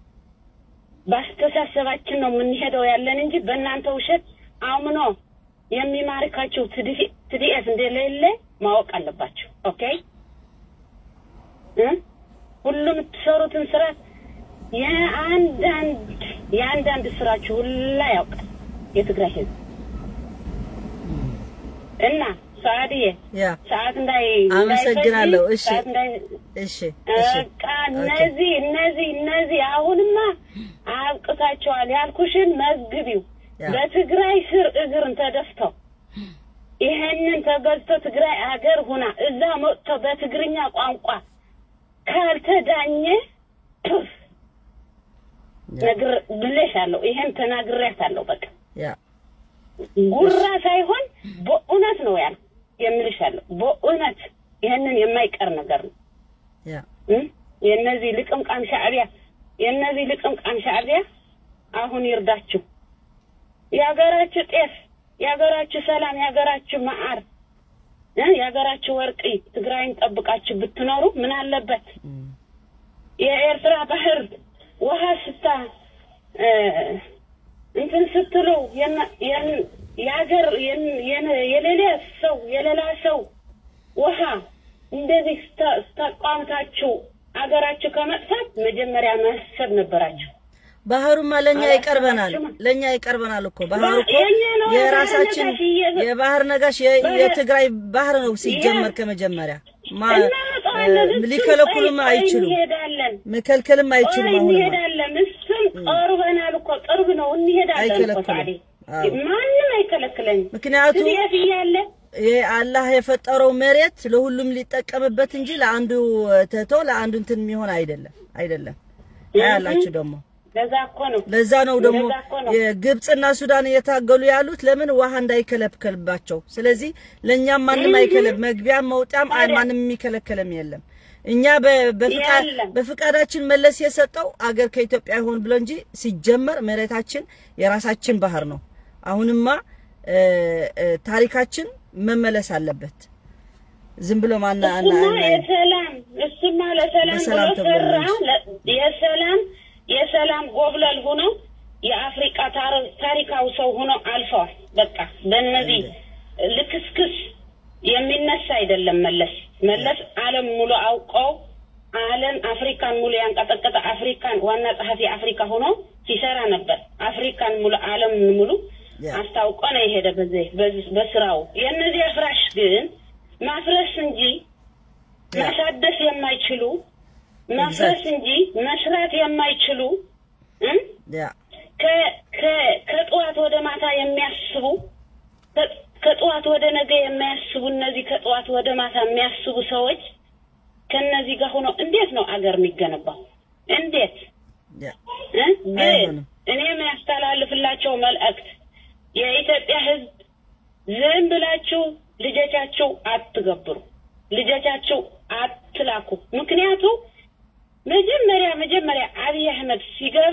በአስተሳሰባችን ነው የምንሄደው ያለን እንጂ በእናንተ ውሸት አምኖ የሚማርካቸው ትዲኤስ እንደሌለ ማወቅ አለባቸው። ኦኬ እ ሁሉም የምትሰሩትን ስራ የአንዳንድ የአንዳንድ ስራችሁ ሁላ ያውቃል የትግራይ ህዝብ እና ሰዓትዬ ያ ሰዓት እንዳይ አመሰግናለሁ። እንዳይፈጅ፣ እሺ ሰዓት እንዳይ እሺ እሺ በቃ እነዚህ እነዚህ እነዚህ አሁንማ አብቅታቸዋል ያልኩሽን መዝግቢው። ያ። በትግራይ ስር እግርን ተደፍተው ይሄንን ተገዝቶ ትግራይ አገር ሁና እዛ መጥቶ በትግርኛ ቋንቋ ካልተዳኘ ቱፍ ነግር ብለሻለሁ። ይሄን ተናግሬያታለሁ። በቃ ያ ጉራ ሳይሆን በእውነት ነው ያል የምልሻለሁ። በእውነት ይሄንን የማይቀር ነገር ነው። ያ እም? የእነዚህ ልቅምቃም ሻዕቢያ የእነዚህ ልቅምቃም ሻዕቢያ አሁን ይርዳችሁ። የሀገራችሁ ጤፍ፣ የሀገራችሁ ሰላም፣ የሀገራችሁ መዓር እ የሀገራችሁ ወርቂ ትግራይን ጠብቃችሁ ብትኖሩ ምን አለበት? እም፣ የኤርትራ ባህር ውሃ ስታ እ፣ እንትን ስትሉ የና- የን- የሀገር የን- የን- የሌላ ሰው የሌላ ሰው ውሃ እንደዚህ ስታ- ስታቋምታችሁ አገራችሁ ከመጥፋት መጀመሪያ ማሰብ ነበራችሁ። ባህሩማ ለኛ አላስባችሁም? ይቀርበናል፣ ለኛ ይቀርበናል እኮ ባህሩ እኮ የኛ ነው የራሳችን የባህር ነጋሽ እየ- የባህር ነጋሽ የ- ባህር- የትግራይ ባህር ነው ሲጀመር ከመጀመሪያ ማ እናመጣዋለን። እ፣ እሱም ሊከለክሉም ቆይ- ቆይ አይችሉም፣ እንሄዳለን መከልከልም አይችሉም። ቆይ አሁንማ እንሄዳለን። እሱም ቀርበናል እኮ ቅርብ ነው። እንሄዳለን እኮ አይከለክሉም። ሳዲ አዎ። ማንም አይከለክለኝም። ምክንያቱም ስደት እያለ ይሄ አላህ የፈጠረው መሬት ለሁሉም ሊጠቀምበት እንጂ ለአንዱ ተቶ ለአንዱ እንትን የሚሆን አይደለም አይደለም። አያላችሁ ደግሞ ለዛ እኮ ነው ለዛ ነው ደግሞ ለዛ እኮ ነው። የግብፅና ሱዳን እየታገሉ ያሉት ለምን ውሃ እንዳይከለከልባቸው። ስለዚህ ለእኛም ማንም አይከለብ መግቢያም መውጫም አይ- ማንም የሚከለከለም የለም። እኛ በ- በፍቃ- የለም። በፍቃዳችን መለስ የሰጠው አገር ከኢትዮጵያ ይሆን ብሎ እንጂ ሲጀመር መሬታችን የራሳችን ባህር ነው። አሁንማ እ፣ እ፣ ታሪካችን መመለስ አለበት። ዝም ብሎ ማና አና እሱማ አና- የሰላም እሱማ ለሰላም በሰላም ብሎ ተብሎ ሰራ። ነው ለ- የሰላም የሰላም ጎብለል ሆኖ የአፍሪቃ ታር- ታሪካዊ ሰው ሆኖ አልፈዋል። በቃ በእነዚህ ልክስክስ የሚነሳ አይደለም መለስ መለስ ዓለም ሙሉ አውቀው ዓለም አፍሪካን ሙሉ ያንቀጠቀጠ አፍሪካን ዋና ጸሐፊ አፍሪካ ሆኖ ሲሰራ ነበር። አፍሪካን ሙሉ ዓለም ሙሉ ያ። አስታውቆ ነው የሄደ በዚህ በዚህ- በስራው። የእነዚህ አፍራሽ ግን ማፍረስ እንጂ ያ። ማሳደስ የማይችሉ ማፍረስ እንጂ መስራት የማይችሉ እም? ያ ከ- ከ- ከጠዋት ወደ ማታ የሚያስቡ ከ- ከጠዋት ወደ ነገ የሚያስቡ እነዚህ ከጠዋት ወደ ማታ የሚያስቡ ሰዎች ከነዚህ ጋር ሆኖ እንዴት ነው አገር የሚገነባው? እንዴት ያ እ? ግን አይሆንም። እኔ የሚያስተላልፍላቸው መልእክት የኢትዮጵያ ሕዝብ ዝም ብላችሁ ልጆቻችሁ አትገብሩ፣ ልጆቻችሁ አትላኩ። ምክንያቱ መጀመሪያ መጀመሪያ አብይ አህመድ ሲገባ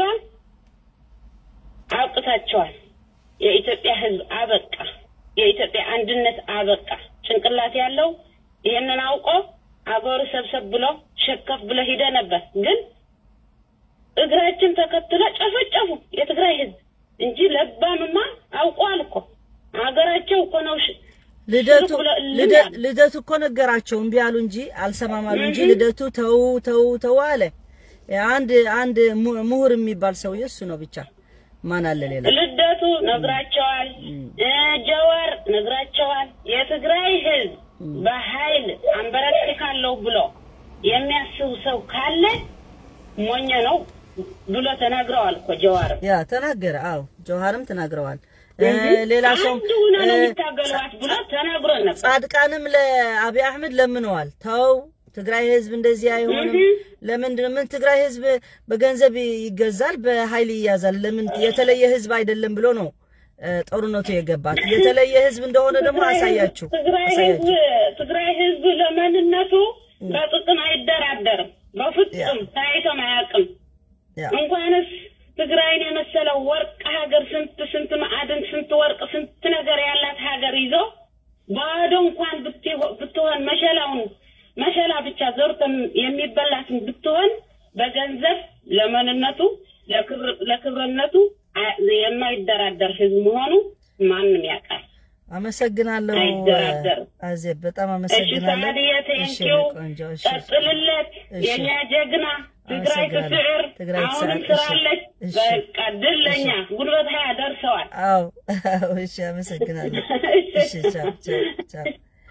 አውቅታቸዋል። የኢትዮጵያ ሕዝብ አበቃ፣ የኢትዮጵያ አንድነት አበቃ። ጭንቅላት ያለው ይህንን አውቆ አገሩ ሰብሰብ ብሎ ሸከፍ ብሎ ሂደ ነበር ግን እግራችን ተከትሎ ጨፈጨፉ የትግራይ ህዝብ እንጂ ለባምማ አውቋል እኮ ሀገራቸው እኮ ነው። ሽ- ልደቱ ሽሩክ ብሎ እልም ልደ- ያለ። ልደቱ እኮ ነገራቸው እምቢ አሉ እንጂ አልሰማም አሉ እንጂ ልደቱ ተው ተው ተው አለ። አንድ አንድ mu- ምሁር የሚባል ሰውዬ እሱ ነው ብቻ ማን አለ ሌላ? ልደቱ ነግራቸዋል፣ እ ጀዋር ነግራቸዋል። የትግራይ ህዝብ በኃይል አንበረክካለሁ ብሎ የሚያስብ ሰው ካለ ሞኝ ነው ብሎ ተናግረዋል እኮ ጀዋር። ያ ተናገረ። አዎ ጀውሃርም ተናግረዋል። እ ሌላ ሰው አንድ ሆነ ነው እ የሚታገሏት ብሎ ተናግሮ ነበር። ጻድቃንም ለአብይ አህመድ ለምነዋል። ተው ትግራይ ህዝብ እንደዚህ አይሆንም። ለምንድን ነው ምን ትግራይ ህዝብ በገንዘብ ይገዛል፣ በኃይል ይያዛል። ለምን የተለየ ህዝብ አይደለም ብሎ ነው እ ጦርነቱ የገባት። የተለየ ህዝብ እንደሆነ ደግሞ አሳያችሁ ትግራይ ህዝብ አሳያችሁ። ትግራይ ህዝብ ለማንነቱ በጥቅም አይደራደርም። በፍጹም ታይቶም አያውቅም። ያ እንኳንስ ትግራይን የመሰለው ወርቅ ሀገር ስንት ስንት ማዕድን ስንት ወርቅ ስንት ነገር ያላት ሀገር ይዞ ባዶ እንኳን ብትሆ- ብትሆን መሸላውን መሸላ ብቻ ዘርቶ የሚበላትን ብትሆን በገንዘብ ለማንነቱ ለክብር- ለክብርነቱ አ- የማይደራደር ህዝብ መሆኑ ማንም ያውቃል። አመሰግናለሁ አይደራደርም። አዜብ፣ በጣም እሺ አመሰግናለሁ። ሳዲየ እሺ ቴንኪው ቆንጆ፣ እሺ ቀጥልለት። እሺ። የኛ ጀግና ትግራይ አመሰግናለሁ። ትስዕር ትግራይ አሁንም ትስዕር፣ እሺ። ስራለች። እሺ። በቃ ድል ለኛ ጉልበት ሀያ ደርሰዋል። አዎ፣ አዎ፣ እሺ አመሰግናለሁ። እሺ ቻው ቻው ቻው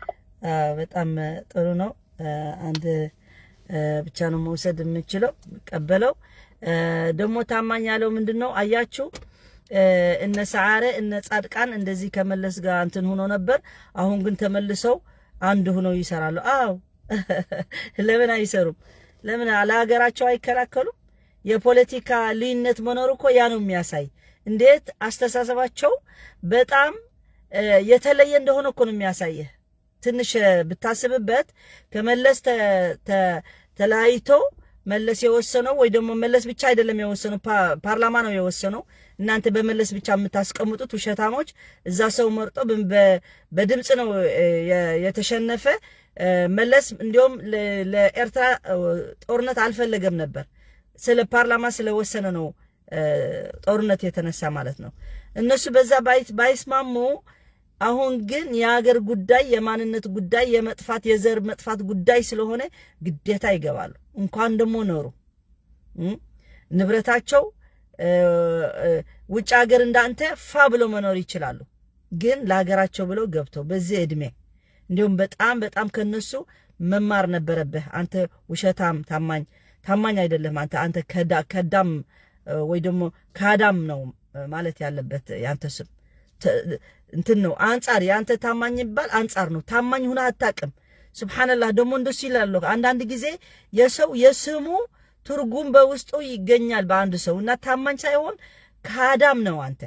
አዎ፣ በጣም እ፣ ጥሩ ነው። እ፣ አንድ እ፣ ብቻ ነው መውሰድ የምችለው ቀበለው። ደግሞ ታማኝ ያለው ምንድን ነው አያችሁ? እ፣ እነ ሰዓረ እነ ጻድቃን እንደዚህ ከመለስ ጋር እንትን ሆኖ ነበር። አሁን ግን ተመልሰው አንድ ሆነው ይሰራሉ። አዎ ለምን አይሰሩም? ለምን ለሀገራቸው አይከላከሉም? የፖለቲካ ልዩነት መኖር እኮ ያ ነው የሚያሳይ እንዴት አስተሳሰባቸው በጣም እ፣ የተለየ እንደሆነ እኮ ነው የሚያሳየህ። ትንሽ እ፣ ብታስብበት ከመለስ ተ- ተ- ተለያይቶ መለስ የወሰነው ወይ ደግሞ መለስ ብቻ አይደለም የወሰነው፣ ፓ- ፓርላማ ነው የወሰነው። እናንተ በመለስ ብቻ የምታስቀምጡት ውሸታሞች፣ እዛ ሰው መርጦ በ- በ- በድምፅ ነው እ፣ የ- የተሸነፈ እ፣ መለስ እንዲሁም ለ- ለኤርትራ እ፣ ጦርነት አልፈለገም ነበር ስለ ፓርላማ ስለወሰነ ነው እ፣ ጦርነት የተነሳ ማለት ነው። እነሱ በዛ ባይ- ባይስማሙ አሁን ግን የሀገር ጉዳይ የማንነት ጉዳይ የመጥፋት የዘር መጥፋት ጉዳይ ስለሆነ ግዴታ ይገባሉ። እንኳን ደግሞ ኖሩ እም፣ ንብረታቸው እ፣ እ፣ ውጭ ሀገር እንዳንተ ፋ ብለው መኖር ይችላሉ። ግን ለሀገራቸው ብለው ገብተው በዚህ እድሜ እንዲሁም በጣም በጣም ከነሱ መማር ነበረብህ። አንተ ውሸታም ታማኝ ታማኝ አይደለም አንተ አንተ ከዳ- ከዳም እ፣ ወይ ደግሞ ካዳም ነው እ፣ ማለት ያለበት ያንተ ስም ተ- እንትን ነው አንጻር የአንተ ታማኝ ይባል አንጻር ነው። ታማኝ ሁና አታቅም። ስብሓንላህ ደግሞ እንደሱ ይላሉ። አንዳንድ ጊዜ የሰው የስሙ ትርጉም በውስጡ ይገኛል በአንድ ሰው እና ታማኝ ሳይሆን ካዳም ነው አንተ።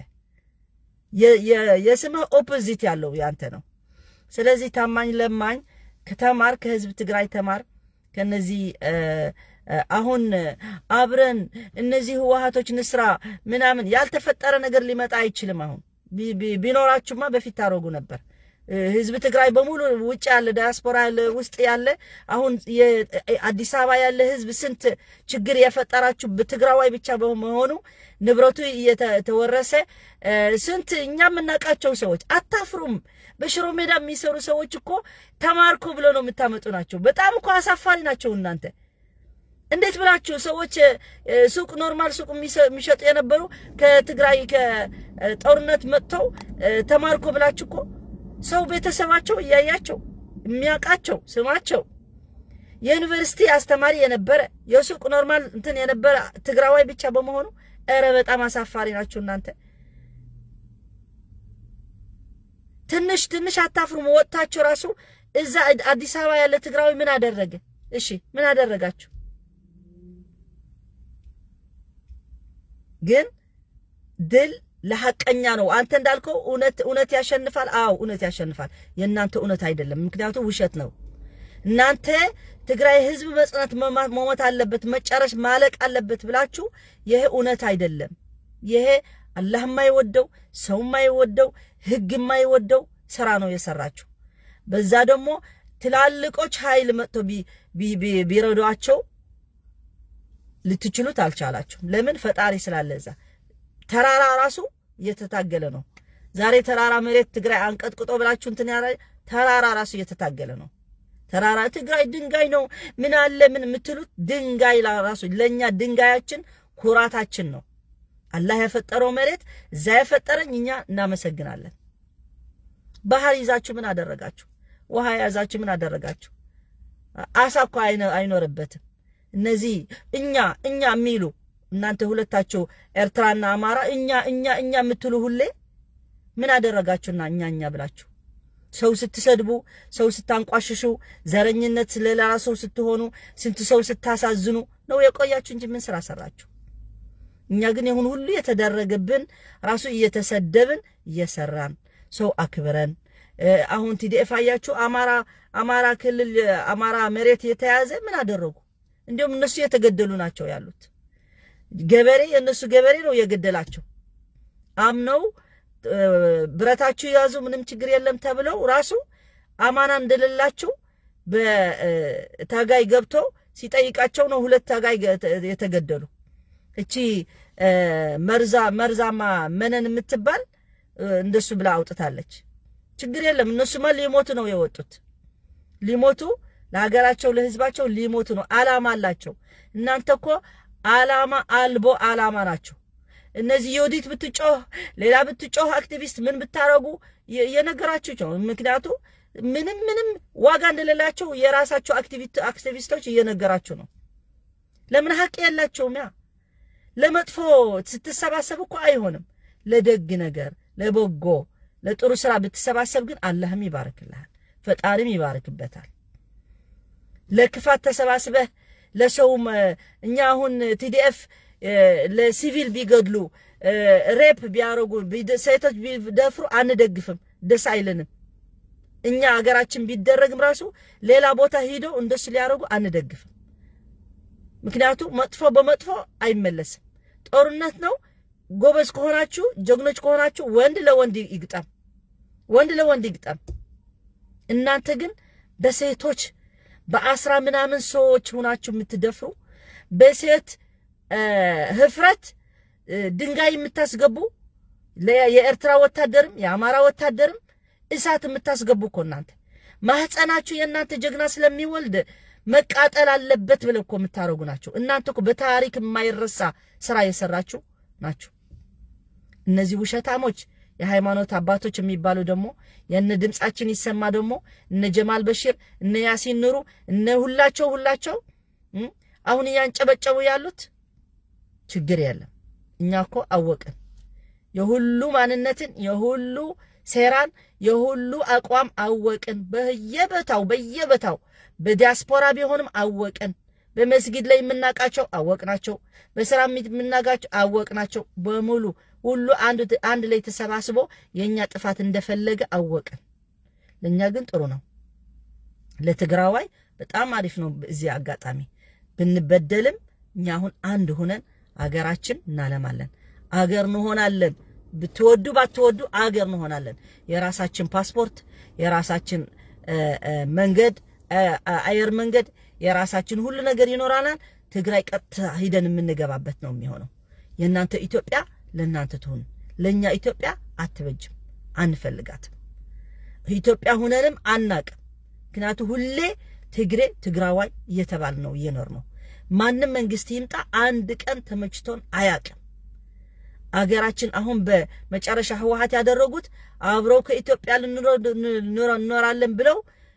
የ- የ- የስምህ ኦፖዚት ያለው ያንተ ነው። ስለዚህ ታማኝ ለማኝ ከተማር ከህዝብ ትግራይ ተማር። ከነዚህ እ፣ እ፣ አሁን አብረን እነዚህ ህወሀቶች ንስራ ምናምን ያልተፈጠረ ነገር ሊመጣ አይችልም። አሁን ቢ- ቢ- ቢኖራችሁማ በፊት ታደርጉ ነበር። እ፣ ህዝብ ትግራይ በሙሉ ውጭ ያለ ዳያስፖራ ያለ ውስጥ ያለ አሁን የ- አዲስ አበባ ያለ ህዝብ ስንት ችግር የፈጠራችሁ በትግራዋይ ብቻ በመሆኑ ንብረቱ እየተወረሰ እ፣ ስንት እኛ የምናውቃቸው ሰዎች አታፍሩም። በሽሮ ሜዳ የሚሰሩ ሰዎች እኮ ተማርኩ ብሎ ነው የምታመጡ ናቸው። በጣም እኮ አሳፋሪ ናቸው እናንተ እንዴት ብላችሁ ሰዎች እ፣ ሱቅ ኖርማል ሱቅ የሚሰ- የሚሸጡ የነበሩ ከትግራይ ከጦርነት መጥተው እ፣ ተማርኮ ብላችሁ እኮ ሰው ቤተሰባቸው እያያቸው የሚያውቃቸው ስማቸው የዩኒቨርሲቲ አስተማሪ የነበረ የሱቅ ኖርማል እንትን የነበረ ትግራዋይ ብቻ በመሆኑ ኧረ በጣም አሳፋሪ ናችሁ እናንተ። ትንሽ ትንሽ አታፍሩም? ወጥታችሁ ራሱ እዛ አዲስ አበባ ያለ ትግራዊ ምን አደረገ? እሺ ምን አደረጋችሁ? ግን ድል ለሐቀኛ ነው። አንተ እንዳልከው እውነት እውነት ያሸንፋል። አዎ እውነት ያሸንፋል። የእናንተ እውነት አይደለም፣ ምክንያቱም ውሸት ነው። እናንተ ትግራይ ህዝብ መጽናት መማ- መሞት አለበት መጨረሽ ማለቅ አለበት ብላችሁ ይሄ እውነት አይደለም። ይሄ አላህ የማይወደው ሰው የማይወደው ህግ የማይወደው ስራ ነው የሰራችሁ። በዛ ደግሞ ትላልቆች ኃይል መጥቶ ቢ- ቢ- ቢ- ቢረዷቸው ልትችሉት አልቻላችሁም። ለምን? ፈጣሪ ስላለ እዛ ተራራ ራሱ እየተታገለ ነው። ዛሬ ተራራ መሬት ትግራይ አንቀጥቅጦ ብላችሁ እንትን ያለ ተራራ ራሱ እየተታገለ ነው። ተራራ ትግራይ ድንጋይ ነው ምን አለ ምን የምትሉት ድንጋይ ላ- ራሱ ለእኛ ድንጋያችን ኩራታችን ነው። አላህ የፈጠረው መሬት እዛ የፈጠረኝ እኛ እናመሰግናለን። ባህር ይዛችሁ ምን አደረጋችሁ? ውሃ የያዛችሁ ምን አደረጋችሁ? አሳ እኮ አይነ- አይኖርበትም። እነዚህ እኛ እኛ የሚሉ እናንተ ሁለታችሁ ኤርትራና አማራ እኛ እኛ እኛ የምትሉ ሁሌ ምን አደረጋችሁና እኛ እኛ ብላችሁ ሰው ስትሰድቡ፣ ሰው ስታንቋሽሹ፣ ዘረኝነት ለሌላ ሰው ስትሆኑ፣ ስንት ሰው ስታሳዝኑ ነው የቆያችሁ እንጂ ምን ስራ ሰራችሁ? እኛ ግን ይሁን ሁሉ የተደረገብን ራሱ እየተሰደብን እየሰራን ሰው አክብረን እ፣ አሁን ቲዲኤፍ አያችሁ አማራ አማራ ክልል አማራ መሬት የተያዘ ምን አደረጉ? እንዲሁም እነሱ የተገደሉ ናቸው ያሉት። ገበሬ የእነሱ ገበሬ ነው የገደላቸው። አምነው እ፣ ብረታችሁ ያዙ ምንም ችግር የለም ተብለው ራሱ አማና እንደሌላቸው በታጋይ ገብቶ ሲጠይቃቸው ነው ሁለት ታጋይ ገ- የተገደሉ። እቺ እ፣ መርዛ መርዛማ መነን የምትባል እ፣ እንደሱ ብላ አውጥታለች። ችግር የለም እነሱማ ሊሞቱ ነው የወጡት ሊሞቱ ለሀገራቸው ለህዝባቸው ሊሞቱ ነው። አላማ አላቸው። እናንተ እኮ አላማ አልቦ አላማ ናቸው። እነዚህ የወዲት ብትጮህ ሌላ ብትጮህ አክቲቪስት ምን ብታረጉ የ- የነገራችሁ ነው። ምክንያቱ ምንም ምንም ዋጋ እንደሌላቸው የራሳቸው አክቲቪስቶች እየነገራችሁ ነው። ለምን ሀቅ የላቸውም? ያ ለመጥፎ ስትሰባሰብ እኮ አይሆንም። ለደግ ነገር፣ ለበጎ ለጥሩ ስራ ብትሰባሰብ ግን አላህም ይባርክልሃል፣ ፈጣሪም ይባርክበታል። ለክፋት ተሰባስበህ ለሰውም እኛ አሁን ቲዲኤፍ ለሲቪል ቢገድሉ ሬፕ ቢያደርጉ ሴቶች ቢደፍሩ አንደግፍም፣ ደስ አይልንም። እኛ አገራችን ቢደረግም ራሱ ሌላ ቦታ ሂደው እንደሱ ሊያደርጉ አንደግፍም። ምክንያቱም መጥፎ በመጥፎ አይመለስም። ጦርነት ነው። ጎበዝ ከሆናችሁ ጀግኖች ከሆናችሁ ወንድ ለወንድ ይግጠም፣ ወንድ ለወንድ ይግጠም። እናንተ ግን በሴቶች በአስራ ምናምን ሰዎች ሆናችሁ የምትደፍሩ በሴት ህፍረት ድንጋይ የምታስገቡ የኤርትራ ወታደርም የአማራ ወታደርም እሳት የምታስገቡ እኮ እናንተ ማህፀናችሁ የእናንተ ጀግና ስለሚወልድ መቃጠል አለበት ብለው እኮ የምታደርጉ ናቸው። እናንተ እኮ በታሪክ የማይረሳ ስራ የሰራችሁ ናችሁ። እነዚህ ውሸታሞች የሃይማኖት አባቶች የሚባሉ ደግሞ የነ ድምፃችን ይሰማ ደግሞ እነ ጀማል በሽር እነ ያሲን ኑሩ እነ ሁላቸው ሁላቸው አሁን እያንጨበጨቡ ያሉት ችግር የለም። እኛ እኮ አወቅን የሁሉ ማንነትን የሁሉ ሴራን የሁሉ አቋም አወቅን። በየበታው በየበታው በዲያስፖራ ቢሆንም አወቅን። በመስጊድ ላይ የምናውቃቸው አወቅናቸው። በስራ የምናውቃቸው አወቅናቸው። በሙሉ ሁሉ አንድ ላይ ተሰባስቦ የእኛ ጥፋት እንደፈለገ አወቅን። ለእኛ ግን ጥሩ ነው። ለትግራዋይ በጣም አሪፍ ነው። እዚህ አጋጣሚ ብንበደልም እኛ አሁን አንድ ሆነን አገራችን እናለማለን። አገር እንሆናለን። ብትወዱ ባትወዱ አገር እንሆናለን። የራሳችን ፓስፖርት፣ የራሳችን መንገድ፣ አየር መንገድ፣ የራሳችን ሁሉ ነገር ይኖራናል። ትግራይ ቀጥታ ሂደን የምንገባበት ነው የሚሆነው። የእናንተ ኢትዮጵያ ለእናንተ ትሁን፣ ለእኛ ኢትዮጵያ አትበጅም፣ አንፈልጋትም። ኢትዮጵያ ሁነንም አናቅም። ምክንያቱ ሁሌ ትግሬ ትግራዋይ እየተባል ነው እየኖር ነው። ማንም መንግስት ይምጣ አንድ ቀን ተመችቶን አያቅም። አገራችን አሁን በመጨረሻ ህወሀት ያደረጉት አብረው ከኢትዮጵያ እንኖራለን ብለው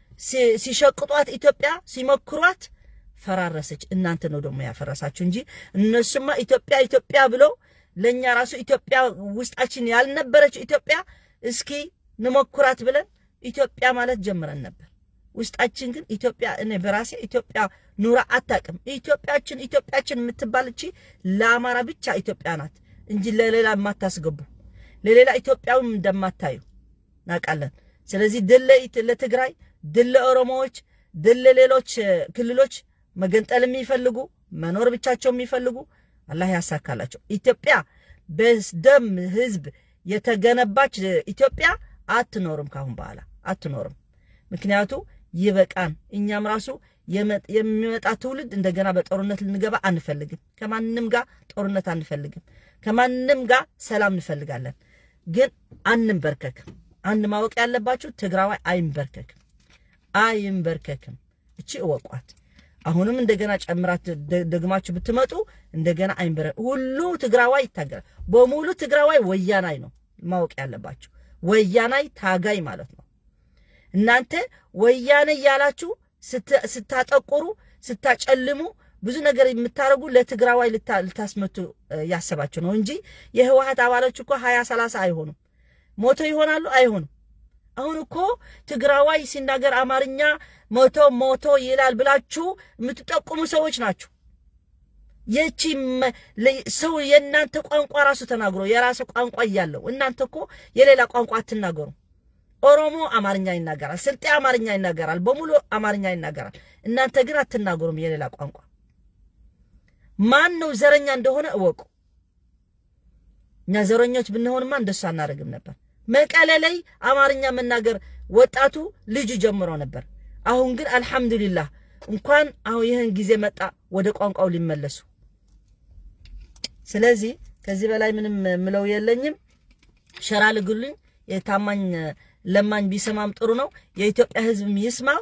ሲሸቅጧት ኢትዮጵያ ሲሞክሯት ፈራረሰች። እናንተ ነው ደግሞ ያፈረሳችሁ እንጂ እነሱማ ኢትዮጵያ ኢትዮጵያ ብለው ለእኛ ራሱ ኢትዮጵያ ውስጣችን ያልነበረች ኢትዮጵያ እስኪ ንሞክራት ብለን ኢትዮጵያ ማለት ጀምረን ነበር። ውስጣችን ግን ኢትዮጵያ እኔ በራሴ ኢትዮጵያ ኑራ አታውቅም። ኢትዮጵያችን ኢትዮጵያችን የምትባል እቺ ለአማራ ብቻ ኢትዮጵያ ናት እንጂ ለሌላ የማታስገቡ ለሌላ ኢትዮጵያዊም እንደማታዩ እናውቃለን። ስለዚህ ድል ለትግራይ፣ ድል ለኦሮሞዎች፣ ድል ለሌሎች ክልሎች መገንጠል የሚፈልጉ መኖር ብቻቸው የሚፈልጉ አላህ ያሳካላቸው። ኢትዮጵያ በደም ህዝብ የተገነባች ኢትዮጵያ አትኖርም፣ ካሁን በኋላ አትኖርም። ምክንያቱ ይበቃን። እኛም ራሱ የሚመጣ ትውልድ እንደገና በጦርነት ልንገባ አንፈልግም። ከማንም ጋር ጦርነት አንፈልግም። ከማንም ጋር ሰላም እንፈልጋለን። ግን አንንበርከክም። አንድ ማወቅ ያለባችሁ ትግራዋይ አይንበርከክም፣ አይንበርከክም። እቺ እወቋት። አሁንም እንደገና ጨምራት ደግማችሁ ብትመጡ እንደገና አይንበረ ሁሉ ትግራዋይ ይታገላል። በሙሉ ትግራዋይ ወያናይ ነው ማወቅ ያለባችሁ። ወያናይ ታጋይ ማለት ነው። እናንተ ወያኔ እያላችሁ ስታጠቁሩ ስታጨልሙ ብዙ ነገር የምታደርጉ ለትግራዋይ ልታስመቱ ያሰባችሁ ነው እንጂ የህወሀት አባሎች እኮ ሀያ ሰላሳ አይሆኑም። ሞቶ ይሆናሉ አይሆኑም። አሁን እኮ ትግራዋይ ሲናገር አማርኛ ሞቶ ሞቶ ይላል ብላችሁ የምትጠቁሙ ሰዎች ናችሁ። የቺ ሰው የእናንተ ቋንቋ ራሱ ተናግሮ የራሱ ቋንቋ እያለው እናንተ እኮ የሌላ ቋንቋ አትናገሩ። ኦሮሞ አማርኛ ይናገራል፣ ስልጤ አማርኛ ይናገራል፣ በሙሉ አማርኛ ይናገራል። እናንተ ግን አትናገሩም የሌላ ቋንቋ። ማን ነው ዘረኛ እንደሆነ እወቁ። እኛ ዘረኞች ብንሆንማ እንደሱ አናደርግም ነበር። መቀሌ ላይ አማርኛ መናገር ወጣቱ ልጁ ጀምሮ ነበር። አሁን ግን አልሐምዱሊላህ እንኳን አሁን ይህን ጊዜ መጣ ወደ ቋንቋው ሊመለሱ። ስለዚህ ከዚህ በላይ ምንም ምለው የለኝም። ሸራ ልግሉኝ። የታማኝ ለማኝ ቢሰማም ጥሩ ነው። የኢትዮጵያ ሕዝብም ይስማው።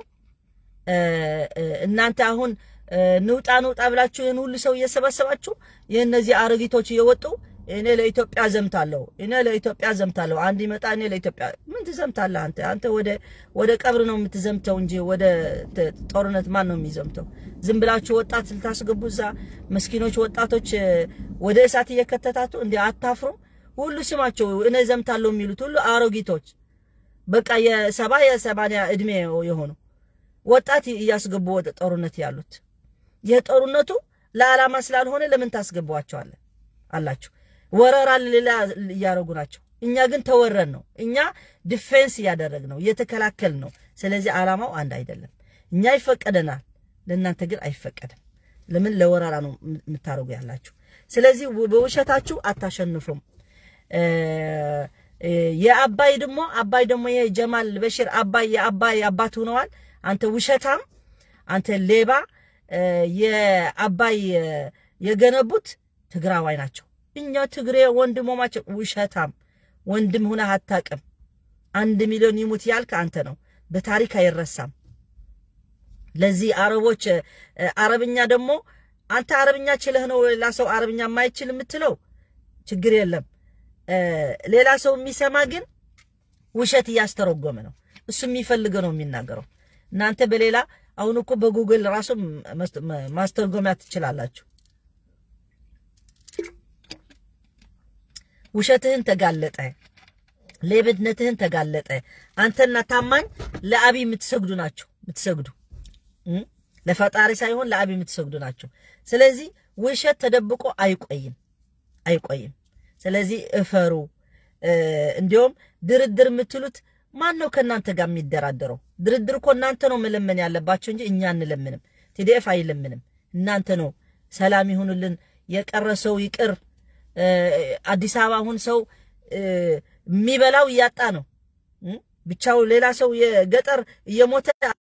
እናንተ አሁን ንውጣ ንውጣ ብላችሁ ይህን ሁሉ ሰው እየሰበሰባችሁ የእነዚህ አሮጊቶች እየወጡ እኔ ለኢትዮጵያ ዘምታለሁ፣ እኔ ለኢትዮጵያ ዘምታለሁ። አንድ ይመጣ እኔ ለኢትዮጵያ ምን ትዘምታለህ አንተ? አንተ ወደ ወደ ቀብር ነው የምትዘምተው እንጂ ወደ ተ- ጦርነት ማን ነው የሚዘምተው? ዝም ብላችሁ ወጣት ልታስገቡ እዛ መስኪኖች ወጣቶች እ፣ ወደ እሳት እየከተታችሁ እንዲ አታፍሩም? ሁሉ ስማቸው እኔ ዘምታለሁ የሚሉት ሁሉ አሮጊቶች በቃ የሰባ የሰማንያ እድሜ የሆኑ ወጣት እያስገቡ ወደ ጦርነት ያሉት የጦርነቱ ለዓላማ ስላልሆነ ለምን ታስገቧቸዋለን አላችሁ። ወረራ ሌላ እያደረጉ ናቸው። እኛ ግን ተወረን ነው። እኛ ዲፌንስ እያደረግ ነው፣ እየተከላከል ነው። ስለዚህ ዓላማው አንድ አይደለም። እኛ ይፈቀደናል፣ ለእናንተ ግን አይፈቀድም። ለምን ለወረራ ነው የምታደርጉ ያላችሁ። ስለዚህ በውሸታችሁ አታሸንፉም። እ፣ እ፣ የአባይ ደግሞ አባይ ደግሞ ይሄ ጀማል በሽር አባይ የአባይ አባት ሆነዋል። አንተ ውሸታም፣ አንተ ሌባ። እ፣ የአባይ እ፣ የገነቡት ትግራዋይ ናቸው። እኛ ትግሬ ወንድሞማቸው። ውሸታም ወንድም ሁነህ አታውቅም። አንድ ሚሊዮን ይሙት ያልክ አንተ ነው። በታሪክ አይረሳም። ለዚህ አረቦች እ፣ አረብኛ ደግሞ አንተ አረብኛ ችለህ ነው ሌላ ሰው አረብኛ የማይችል የምትለው ችግር የለም። እ፣ ሌላ ሰው የሚሰማ ግን ውሸት እያስተረጎመ ነው። እሱ የሚፈልገው ነው የሚናገረው። እናንተ በሌላ አሁን እኮ በጉግል ራሱ መስ- ማስተርጎሚያ ትችላላችሁ። ውሸትህን ተጋለጠ፣ ሌብነትህን ተጋለጠ። አንተና ታማኝ ለአብይ የምትሰግዱ ናቸው የምትሰግዱ እ? ለፈጣሪ ሳይሆን ለአብይ የምትሰግዱ ናቸው። ስለዚህ ውሸት ተደብቆ አይቆይም አይቆይም። ስለዚህ እፈሩ። እ፣ እንዲሁም ድርድር የምትሉት ማን ነው ከእናንተ ጋር የሚደራደረው? ድርድር እኮ እናንተ ነው መለመን ያለባቸው እንጂ እኛ አንለምንም። ቲዲኤፍ አይለምንም። እናንተ ነው ሰላም ይሁንልን፣ የቀረ ሰው ይቅር። እ፣ አዲስ አበባ አሁን ሰው እ፣ የሚበላው እያጣ ነው እ? ብቻው ሌላ ሰው የገጠር እየሞተ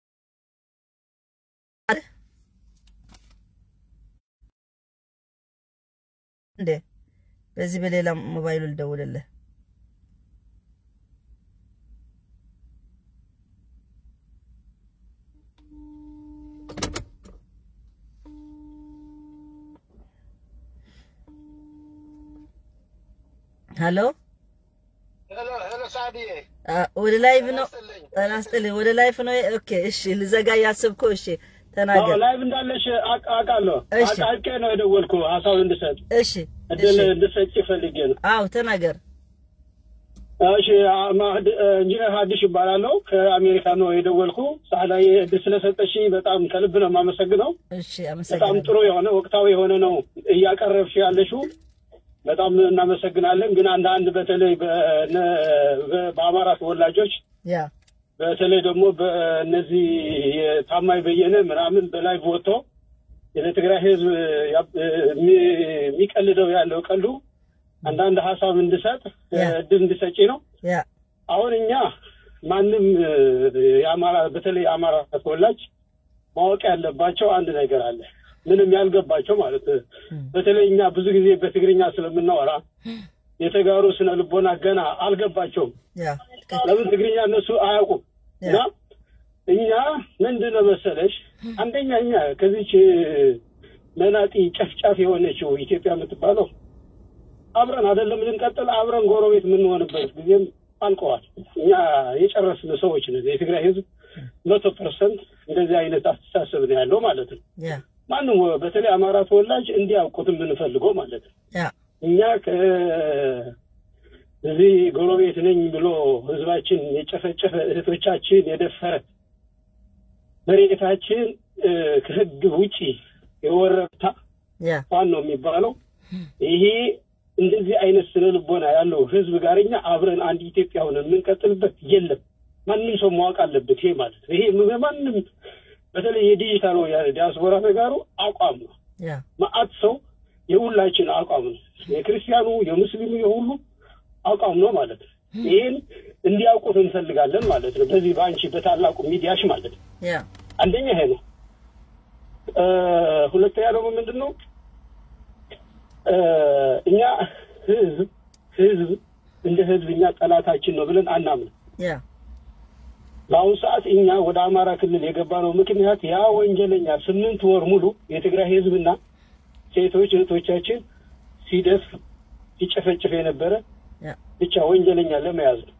እንዴ በዚህ በሌላ ሞባይሉ ልደውልልህ። ሄሎ ሄሎ ሄሎ፣ ሳዲዬ አ፣ ወደ ላይቭ ነው ይስጥልኝ። ጤና ይስጥልኝ። ወደ ላይፍ ነው። ኦኬ እሺ፣ ልዘጋ እያስብኩ። እሺ ተናገር። ላይቭ እንዳለሽ አቅ- አውቃለሁ። እሺ። አቃቄ ነው የደወልኩ ሀሳብ እንድሰጥ እሺ እድል እሺ፣ እንድሰጭ ፈልጌ ነው። አዎ ተናገር። እሺ አ- ሀድ- ኢንጂነር ሀዲሽ ይባላለሁ ከአሜሪካ ነው የደወልኩ። ሳህላዊ እድል ስለሰጠሽ በጣም ከልብ ነው የማመሰግነው። እሺ በጣም አመሰግናለሁ። ጥሩ የሆነ ወቅታዊ የሆነ ነው እያቀረብሽ ያለሽው። በጣም እናመሰግናለን። ግን አንዳንድ በተለይ በነ- በ- በአማራ ተወላጆች ያ በተለይ ደግሞ በእነዚህ የታማኝ በየነ ምናምን በላይ ወጥቶ ለትግራይ ሕዝብ ያብ- የሚ- የሚቀልደው ያለው ቀሉ አንዳንድ ሀሳብ እንድሰጥ ያ። እድል እንድሰጪ ነው። ያ አሁን እኛ ማንም እ፣ የአማራ በተለይ የአማራ ተወላጅ ማወቅ ያለባቸው አንድ ነገር አለ። ምንም ያልገባቸው ማለት ነው። በተለይ እኛ ብዙ ጊዜ በትግርኛ ስለምናወራ የተጋሩ ስነ ልቦና ገና አልገባቸውም። ያ ትክክል። ለምን ትግርኛ እነሱ አያውቁም። ያ። እና እኛ ምንድን ነው መሰለሽ፣ አንደኛ እኛ ከዚች መናጢ ጨፍጫፍ የሆነችው ኢትዮጵያ የምትባለው አብረን አይደለም ልንቀጥል አብረን ጎረቤት የምንሆንበት ጊዜም አልቀዋል። እኛ የጨረስን ሰዎች ነን። የትግራይ ህዝብ መቶ ፐርሰንት እንደዚህ አይነት አስተሳሰብ ነው ያለው ማለት ነው። ያ ማንም በተለይ አማራ ተወላጅ እንዲያውቁት የምንፈልገው ማለት ነው። ያ እኛ ከዚህ ጎረቤት ነኝ ብሎ ህዝባችን የጨፈጨፈ እህቶቻችን የደፈረ መሬታችን እ፣ ከህግ ውጪ የወረታ ያ ፋኖ ነው የሚባለው። ይሄ እንደዚህ አይነት ስነ ልቦና ያለው ህዝብ ጋር እኛ አብረን አንድ ኢትዮጵያ ሆነን የምንቀጥልበት የለም። ማንም ሰው ማወቅ አለበት። ይሄ ማለት ነው። ይሄ ማንም በተለይ የዲጂታል ዲያስፖራ ተጋሩ አቋም ነው። ያ መአት ሰው የሁላችን አቋም ነው። የክርስቲያኑ፣ የሙስሊሙ፣ የሁሉ አቋም ነው ማለት ነው። ይህን እንዲያውቁት እንፈልጋለን ማለት ነው። በዚህ በአንቺ በታላቁ ሚዲያሽ ማለት ነው። ያ አንደኛ ይሄ ነው። እ፣ ሁለተኛ ደግሞ ምንድን ነው እ፣ እኛ ህዝብ ህዝብ እንደ ህዝብ እኛ ጠላታችን ነው ብለን አናምንም። ያ በአሁኑ ሰዓት እኛ ወደ አማራ ክልል የገባነው ምክንያት ያ ወንጀለኛ ስምንት ወር ሙሉ የትግራይ ህዝብና ሴቶች እህቶቻችን ሲደፍ ሲጨፈጭፍ የነበረ ያ ብቻ ወንጀለኛ ለመያዝ ነው።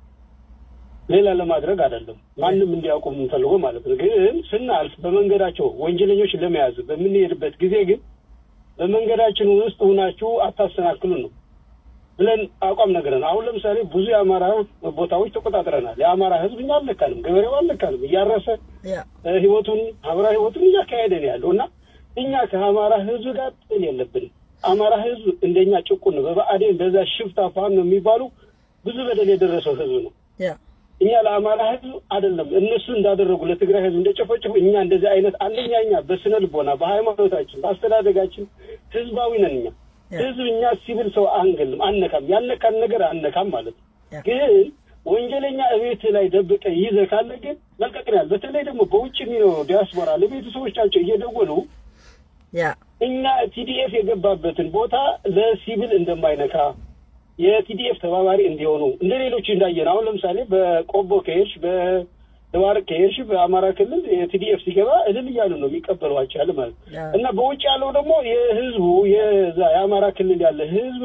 ሌላ ለማድረግ አይደለም። ማንም እንዲያውቁ የምንፈልገው ማለት ነው። ግን ስናልፍ በመንገዳቸው ወንጀለኞችን ለመያዝ በምንሄድበት ጊዜ ግን በመንገዳችን ውስጥ ሁናችሁ አታሰናክሉን ነው ብለን አቋም ነገረን። አሁን ለምሳሌ ብዙ የአማራ ቦታዎች ተቆጣጥረናል። የአማራ ሕዝብ እኛ አልነካንም፣ ገበሬው አልነካንም። እያረሰ ያ እ፣ ህይወቱን ማህበራዊ ህይወቱን እያካሄደ ነው ያለው እና እኛ ከአማራ ህዝብ ጋር ጥል የለብንም። አማራ ህዝብ እንደኛ ጭቁን ነው። በብአዴን በዛ ሽፍታ ፋኖ ነው የሚባሉ ብዙ በደል የደረሰው ህዝብ ነው። ያ እኛ ለአማራ ህዝብ አይደለም እነሱ እንዳደረጉ ለትግራይ ህዝብ እንደጨፈጨፉ እኛ እንደዚህ አይነት አንደኛ እኛ በስነ ልቦና በሃይማኖታችን በአስተዳደጋችን ህዝባዊ ነን። እኛ ያ። ህዝብ እኛ ሲቪል ሰው አንገልም፣ አነካም። ያነካን ነገር አነካም ማለት ነው። ያ። ግን ወንጀለኛ እቤት ላይ ደብቀ ይዘህ ካለ ግን መልቀቅ ነው ያለ። በተለይ ደግሞ በውጭ የሚኖሩ ዲያስፖራ ለቤተሰቦቻቸው እየደወሉ ያ እኛ ቲዲኤፍ የገባበትን ቦታ ለሲቪል እንደማይነካ የቲዲኤፍ ተባባሪ እንዲሆኑ እንደ ሌሎች እንዳየን አሁን ለምሳሌ በቆቦ ከሄድሽ በደባርቅ ከሄድሽ በአማራ ክልል የቲዲኤፍ ሲገባ እልል እያሉ ነው የሚቀበሏቸው ያለ ማለት ነው። ያ እና በውጭ ያለው ደግሞ የህዝቡ የዛ የአማራ ክልል ያለ ህዝብ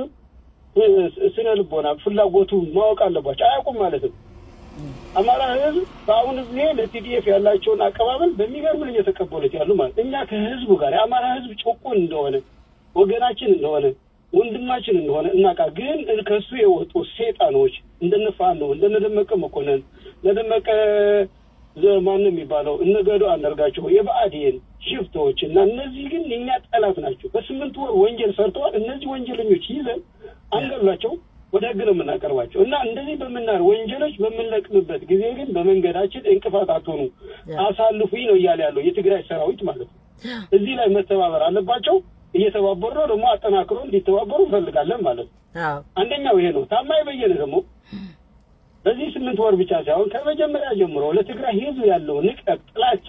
ስነ ልቦና ፍላጎቱ ማወቅ አለባቸው። አያውቁም ማለት ነው። አማራ ህዝብ በአሁኑ ጊዜ ለቲዲኤፍ ያላቸውን አቀባበል በሚገርም ነው እየተቀበሉት ያሉ ማለት እኛ ከህዝቡ ጋር የአማራ ህዝብ ጭቁን እንደሆነ ወገናችን እንደሆነ ወንድማችን እንደሆነ እናቃ ግን ከሱ የወጡ ሴጣኖች እንደነ ፋኖ እንደነ ደመቀ መኮንን ለደመቀ ማን የሚባለው እነ ገዱ አንዳርጋቸው የብአዴን ሽፍቶች እና እነዚህ ግን የኛ ጠላት ናቸው። በስምንት ወር ወንጀል ሰርተዋል። እነዚህ ወንጀለኞች ይዘን አንገላቸው ወደ ህግ ነው የምናቀርባቸው እና እንደዚህ በምናር ወንጀሎች በምንለቅምበት ጊዜ ግን በመንገዳችን እንቅፋት አትሆኑ፣ አሳልፉኝ ነው እያለ ያለው የትግራይ ሰራዊት ማለት ነው። እዚህ ላይ መተባበር አለባቸው። እየተባበሩ ነው ደግሞ አጠናክሮ እንዲተባበሩ እንፈልጋለን ማለት ነው። አዎ አንደኛው ይሄ ነው። ታማኝ በየነ ደግሞ በዚህ ስምንት ወር ብቻ ሳይሆን ከመጀመሪያ ጀምሮ ለትግራይ ህዝብ ያለው ንቀት፣ ጥላቻ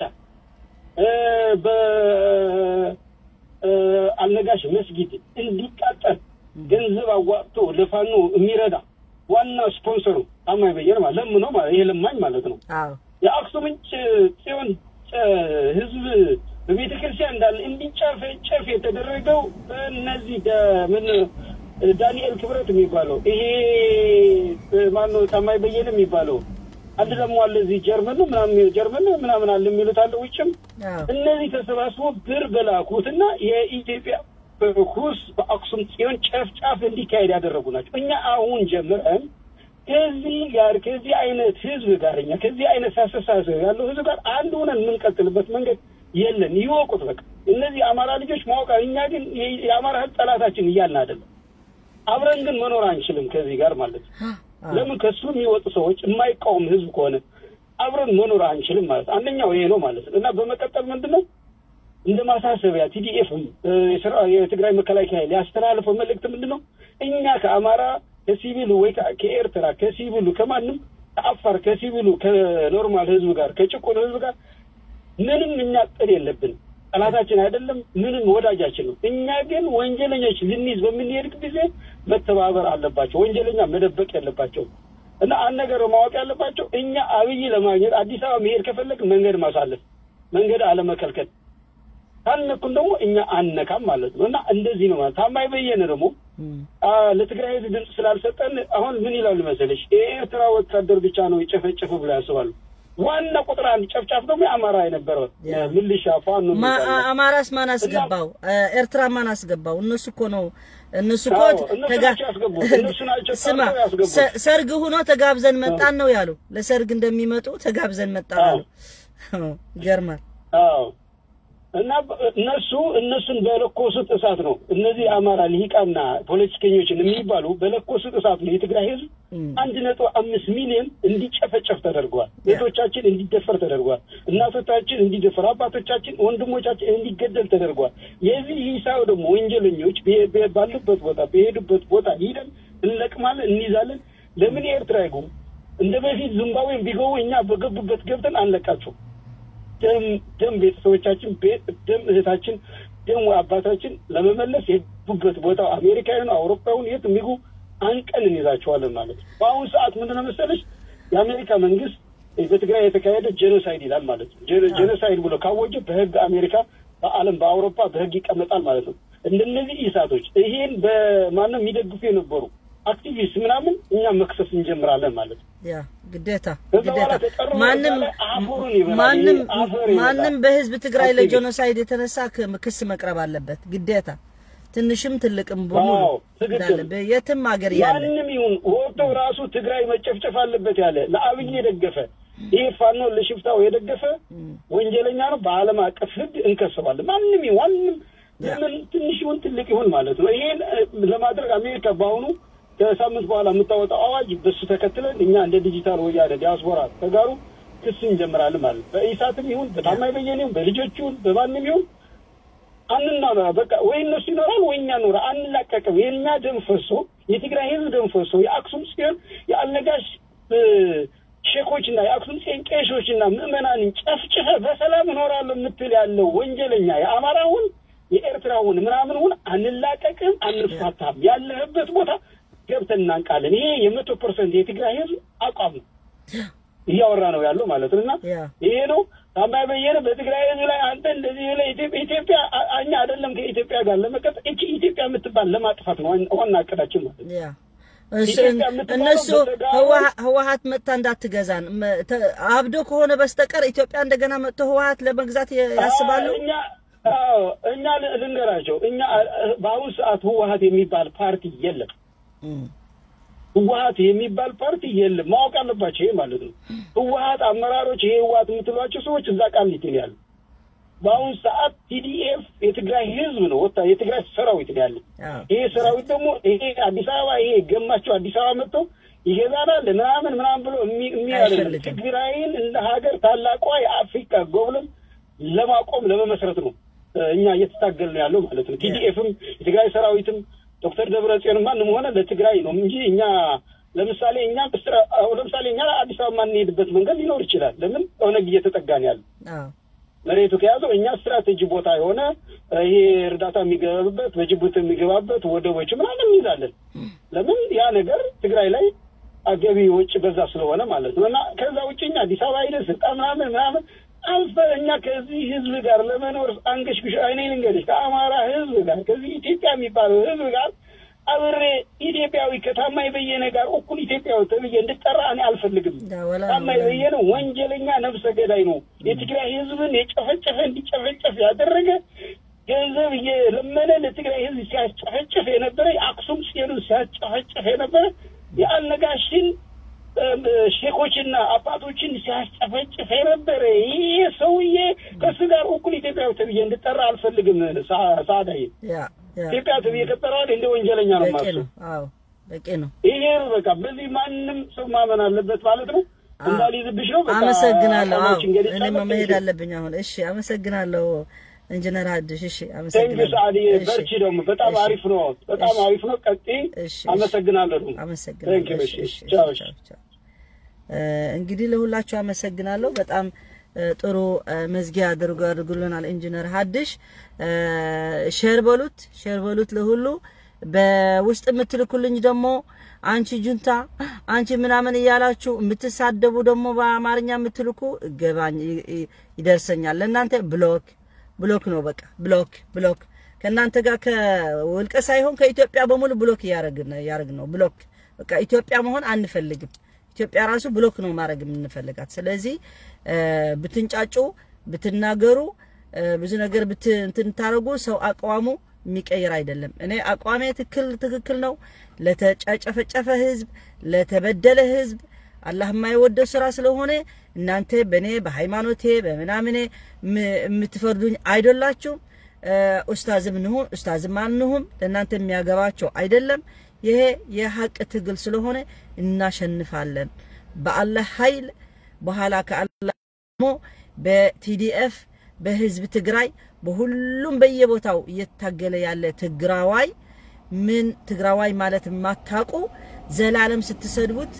በአልነጋሽ መስጊድ እንዲቃጠል ገንዘብ አዋጥቶ ለፋኖ የሚረዳ ዋና ስፖንሰሩ ታማኝ በየነ ማለት ለምኖ ማለት ይሄ ለማኝ ማለት ነው። አዎ የአክሱምን ጽዮን ህዝብ በቤተ ክርስቲያን እንዳለ እንዲጨፈጨፍ የተደረገው እነዚህ ምን ዳንኤል ክብረት የሚባለው ይሄ ማነው ታማኝ በየነ የሚባለው አንድ ደግሞ አለ እዚህ ጀርመን ነው ምናምን ጀርመን ነው ምናምን አለ የሚሉት አለ ውጭም አዎ እነዚህ ተሰባስቦ ብር በላኩትና የኢትዮጵያ ኩስ በአክሱም ጽዮን ጨፍጫፍ እንዲካሄድ ያደረጉ ናቸው። እኛ አሁን ጀምረን ከዚህ ጋር ከዚህ አይነት ህዝብ ጋር እኛ ከዚህ አይነት አስተሳሰብ ያለው ህዝብ ጋር አንድ ሆነን የምንቀጥልበት መንገድ የለን። ይወቁት በቃ እነዚህ አማራ ልጆች ማወቅ እኛ ግን የአማራ ህዝብ ጠላታችን እያልን አይደለም። አብረን ግን መኖር አንችልም ከዚህ ጋር ማለት ነው። ለምን ከሱ የሚወጡ ሰዎች የማይቃወም ህዝብ ከሆነ አብረን መኖር አንችልም ማለት ነው። አንደኛው ይሄ ነው ማለት ነው እና በመቀጠል ምንድን ነው እንደ ማሳሰቢያ ቲዲኤፍ የትግራይ መከላከያ ኃይል ያስተላለፈው መልእክት ምንድን ነው? እኛ ከአማራ ከሲቪሉ ወይ ከኤርትራ ከሲቪሉ ከማንም ከአፋር ከሲቪሉ ከኖርማል ህዝብ ጋር ከጭቁን ህዝብ ጋር ምንም እኛ ጥል የለብንም። ጠላታችን አይደለም፣ ምንም ወዳጃችን ነው። እኛ ግን ወንጀለኞች ልንይዝ በምንሄድ ጊዜ መተባበር አለባቸው። ወንጀለኛ መደበቅ የለባቸው እና አንድ ነገር ማወቅ ያለባቸው እኛ አብይ ለማግኘት አዲስ አበባ መሄድ ከፈለግ መንገድ ማሳለፍ፣ መንገድ አለመከልከል ካልነኩን ደግሞ እኛ አነካም ማለት ነው እና እንደዚህ ነው ማለት ታማኝ በየነ ደግሞ ለትግራይ ህዝብ ድምፅ ስላልሰጠን አሁን ምን ይላሉ መሰለሽ የኤርትራ ወታደር ብቻ ነው የጨፈጨፈ ብሎ ያስባሉ። ዋና ቁጥር አንድ ጨፍጫፍ ደግሞ የአማራ የነበረው ምልሻ ፋኖ አማራስ ማን አስገባው? ኤርትራ ማን አስገባው? እነሱ እኮ ነው እነሱ እኮ ስማ ሰርግ ሆኖ ተጋብዘን መጣን ነው ያሉ። ለሰርግ እንደሚመጡ ተጋብዘን መጣን አሉ። ይገርማል። አዎ እና እነሱ እነሱን በለኮሱት እሳት ነው እነዚህ የአማራ ልሂቃና ፖለቲከኞችን የሚባሉ በለኮሱት እሳት ነው የትግራይ ህዝብ አንድ ነጥብ አምስት ሚሊዮን እንዲጨፈጨፍ ተደርጓል። ቤቶቻችን እንዲደፈር ተደርጓል። እናቶቻችን እንዲደፈር፣ አባቶቻችን፣ ወንድሞቻችን እንዲገደል ተደርጓል። የዚህ ሂሳብ ደግሞ ወንጀለኞች ባሉበት ቦታ በሄዱበት ቦታ ሂደን እንለቅማለን፣ እንይዛለን። ለምን የኤርትራ ይጉም እንደ በፊት ዚምባብዌን ቢገቡ እኛ በገቡበት ገብተን አንለቃቸው ደም ደም ቤተሰቦቻችን ደም እህታችን ደም አባታችን ለመመለስ የሄዱበት ቦታ አሜሪካ ይሁን አውሮፓ ይሁን የት የሚጉ አንቀን እንይዛቸዋለን ማለት ነው። በአሁኑ ሰዓት ምንድነው መሰለሽ የአሜሪካ መንግስት በትግራይ የተካሄደ ጄኖሳይድ ይላል ማለት ነው። ጄኖሳይድ ብሎ ካወጀ በህግ አሜሪካ በዓለም በአውሮፓ በህግ ይቀመጣል ማለት ነው። እንደነዚህ ኢሳቶች ይሄን በማንም የሚደግፉ የነበሩ አክቲቪስት ምናምን እኛ መክሰስ እንጀምራለን ማለት ነው። ያ ግዴታ ከዛ በኋላ ግዴታ ተጠርሮ ማንም በኋላ አፈሩን ይበላል። ማንም ይሄ አፈር ይበላል። ማንም በህዝብ ትግራይ አክቲቪስት። ለጄኖሳይድ የተነሳ ክ- ክስ መቅረብ አለበት ግዴታ ትንሽም ትልቅም በሙሉ አዎ፣ ትክክል። እንዳለ በየትም ሀገር ያለ ማንም ይሁን ወጥቶ ራሱ ትግራይ መጨፍጨፍ አለበት ያለ ለአብይ የደገፈ ይሄ ፋኖ ለሽፍታው የደገፈ ወንጀለኛ ነው። በዓለም አቀፍ ሕግ እንከሰባለን። ማንም ይሁን ማንም ለምን ትንሽ ይሁን ትልቅ ይሁን ማለት ነው። ይሄን እ, ለማድረግ አሜሪካ በአሁኑ ከሳምንት በኋላ የምታወጣው አዋጅ በሱ ተከትለን እኛ እንደ ዲጂታል ወያነ ዲያስፖራ ተጋሩ ክስ እንጀምራለን ማለት ነው። በኢሳትም ይሁን በታማኝ በየነ ይሁን በልጆች ይሁን በማንም ይሁን አንናራ በቃ ወይ እነሱ ይኖራል ወይ እኛ ኖራ አንላቀቅም። የእኛ ደም ፈሶ የትግራይ ህዝብ ደም ፈሶ የአክሱም ጽዮን የአልነጋሽ እ, ሼኮችና የአክሱም ጽዮን ቄሾችና ምዕመናንን ጨፍጭፈ በሰላም እኖራለሁ የምትል ያለው ወንጀለኛ የአማራውን የኤርትራውን ምናምንውን አንላቀቅም፣ አንፋታም። ያለህበት ቦታ ገብተን እናንቃለን። ይሄ የመቶ ፐርሰንት የትግራይ ህዝብ አቋም ነው እያወራ ነው ያለው ማለት ነው። እና ያ ይሄ ነው ታማኝ በየነ በትግራይ ህዝብ ላይ አንተ እንደዚህ ብለህ ኢትዮጵያ ኢትዮጵያ አ- እኛ አይደለም ከኢትዮጵያ ጋር ለመቀጠል እቺ ኢትዮጵያ የምትባል ለማጥፋት ነው ዋና- ዋና እቅዳችን ማለት ነው። ያ እሱ- ኢትዮጵያ የምትባለው እነሱ በተጋሩ- ህወሓ- ህወሓት መጥታ እንዳትገዛን መ- ተ- አብዶ ከሆነ በስተቀር ኢትዮጵያ እንደገና መጥቶ ህወሓት ለመግዛት የ- ያስባሉ። አዎ፣ እኛ አዎ እኛ ል- ልንገራቸው እኛ አ- በአሁኑ ሰዓት ህወሓት የሚባል ፓርቲ የለም። እም፣ ህወሓት የሚባል ፓርቲ የለም። ማወቅ አለባቸው ይሄ ማለት ነው። ህወሓት አመራሮች ይሄ ህወሓት የምትሏቸው ሰዎች እዛ ቃሊቲ ነው ያሉ። በአሁኑ ሰዓት ቲዲኤፍ የትግራይ ህዝብ ነው ወጣ የትግራይ ሰራዊት ነው ያለ። አዎ፣ ይሄ ሰራዊት ደግሞ ይሄ አዲስ አበባ ይሄ ገማቸው አዲስ አበባ መጥቶ ይገዛናል ምናምን ምናምን ብሎ የሚ- የሚያደርግ አይፈልግም። ትግራይን እንደ ሀገር ታላቋ የአፍሪካ ጎብለም ለማቆም ለመመስረት ነው እ፣ እኛ እየተታገል ነው ያለው ማለት ነው። ቲዲኤፍም የትግራይ ሰራዊትም ዶክተር ደብረጽዮን ማንም ሆነ ለትግራይ ነው እንጂ እኛ ለምሳሌ እኛ በስራ- አሁን ለምሳሌ እኛ አዲስ አበባ የማንሄድበት መንገድ ሊኖር ይችላል። ለምን ኦነግ እየተጠጋን ያለ አዎ፣ መሬቱ ከያዘው እኛ ስትራቴጂ ቦታ የሆነ እ፣ ይሄ እርዳታ የሚገባበት በጅቡቲ የሚገባበት ወደቦች ምናምን እንይዛለን። ለምን ያ ነገር ትግራይ ላይ አገቢ ወጪ በዛ ስለሆነ ማለት ነው። እና ከዛ ውጭ እኛ አዲስ አበባ ሄደን ስልጣን ምናምን ምናምን አልፈ እኛ ከዚህ ህዝብ ጋር ለመኖር አንገሽግሽ አይኔ ልንገርሽ ከአማራ ህዝብ ጋር ከዚህ ኢትዮጵያ የሚባለው ህዝብ ጋር አብሬ ኢትዮጵያዊ ከታማኝ በየነ ጋር እኩል ኢትዮጵያዊ ተብዬ እንድጠራ እኔ አልፈልግም። ዳ ወላ ታማኝ በየነ ወንጀለኛ ነፍሰ ገዳይ ነው። የትግራይ ህዝብን የጨፈጨፈ እንዲጨፈጨፍ ያደረገ ገንዘብ እየለመነ ለትግራይ ህዝብ ሲያጨፈጭፍ የነበረ የአክሱም ጽዮንን ሲያጨፈጭፍ የነበረ የአልነጋሽን እም፣ ሼኮችና አባቶችን ሲያጨፈጭፍ የነበረ ይህ ሰውዬ ከሱ ጋር እኩል ኢትዮጵያዊ ተብዬ እንድጠራ አልፈልግም። ሳ- ሳዳይ ያ ያ ኢትዮጵያ ተብዬ ከጠራዋል እንደ ወንጀለኛ ነው በቂ ማለት ነው። አዎ በቂ ነው። ይሄ ነው በቃ። በዚህ ማንም ሰው ማመን አለበት ማለት ነው። እንዳልይዝብሽ ነው። በቃ አመሰግናለሁ። አዎ አላማችን እንግዲህ እኔም ጨመር መሄድ ትንሽ አለብኝ አሁን። እሺ አመሰግናለሁ ኢንጂነር ሀዲሽ። እሺ ቴንክ አመሰግናለሁ። ሰዓዲ እሺ፣ በርቺ። ደግሞ በጣም እሺ፣ አሪፍ ነው። በጣም እሺ፣ አሪፍ ነው። ቀጥይ። እሺ፣ አመሰግናለሁ። ደግሞ አመሰግናለሁ። ቴንክ ዩ። እሺ፣ እሺ፣ እሺ፣ ቻው። ቻው፣ ቻው። እ፣ እንግዲህ ለሁላችሁ አመሰግናለሁ። በጣም እ፣ ጥሩ እ፣ መዝጊያ አድርጎ አድርጉልናል ኢንጂነር ሀዲሽ። እ፣ ሼር በሉት ሼር በሉት ለሁሉ። በውስጥ የምትልኩልኝ ደግሞ አንቺ ጁንታ አንቺ ምናምን እያላችሁ የምትሳደቡ ደግሞ በአማርኛ የምትልኩ ገባኝ ይ- ይ- ይደርሰኛል። ለእናንተ ብሎክ ብሎክ ነው በቃ ብሎክ ብሎክ ከእናንተ ጋር ከውልቀ ሳይሆን ከኢትዮጵያ በሙሉ ብሎክ እያረግን እያረግን ነው ብሎክ በቃ ኢትዮጵያ መሆን አንፈልግም። ኢትዮጵያ ራሱ ብሎክ ነው ማድረግ የምንፈልጋት። ስለዚህ እ፣ ብትንጫጩ ብትናገሩ እ፣ ብዙ ነገር ብት እንትን ታረጉ ሰው አቋሙ የሚቀይር አይደለም። እኔ አቋሜ ትክክል ትክክል ነው። ለተጨፈጨፈ ህዝብ፣ ለተበደለ ህዝብ አላህ የማይወደው ስራ ስለሆነ እናንተ በእኔ በሃይማኖቴ በምናምኔ ም- የምትፈርዱኝ አይደላችሁም። እ፣ ኡስታዝም ንሁን ኡስታዝም አንሁም ለእናንተ የሚያገባቸው አይደለም። ይሄ የሀቅ ትግል ስለሆነ እናሸንፋለን በአላህ ኃይል። በኋላ ከአላህ ደግሞ በቲዲኤፍ በህዝብ ትግራይ በሁሉም በየቦታው እየታገለ ያለ ትግራዋይ ምን ትግራዋይ ማለት የማታውቁ ዘላለም ስትሰድቡት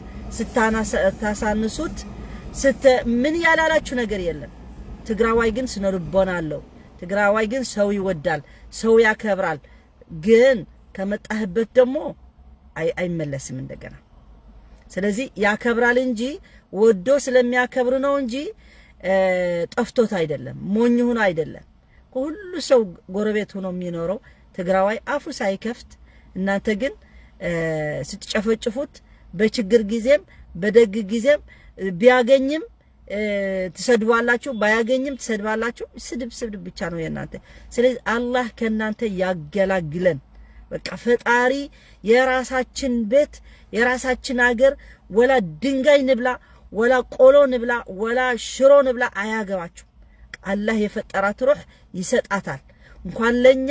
ስታሳንሱት ስተ ምን ያላላችሁ ነገር የለም። ትግራዋይ ግን ስነ ልቦና አለው። ትግራዋይ ግን ሰው ይወዳል፣ ሰው ያከብራል። ግን ከመጣህበት ደግሞ አይ- አይመለስም እንደገና። ስለዚህ ያከብራል እንጂ ወዶ ስለሚያከብር ነው እንጂ እ፣ ጠፍቶት አይደለም፣ ሞኝ ሆኖ አይደለም። ከሁሉ ሰው ጎረቤት ሆኖ የሚኖረው ትግራዋይ አፉ ሳይከፍት እናንተ ግን እ፣ ስትጨፈጭፉት በችግር ጊዜም በደግ ጊዜም እ፣ ቢያገኝም እ፣ ትሰድባላችሁ፣ ባያገኝም ትሰድባላችሁ። ስድብ ስድብ ብቻ ነው የእናንተ። ስለዚህ አላህ ከእናንተ ያገላግለን። በቃ ፈጣሪ የራሳችን ቤት የራሳችን አገር ወላ ድንጋይ ንብላ ወላ ቆሎ ንብላ ወላ ሽሮ ንብላ አያገባችሁ። አላህ የፈጠራት ሩህ ይሰጣታል። እንኳን ለኛ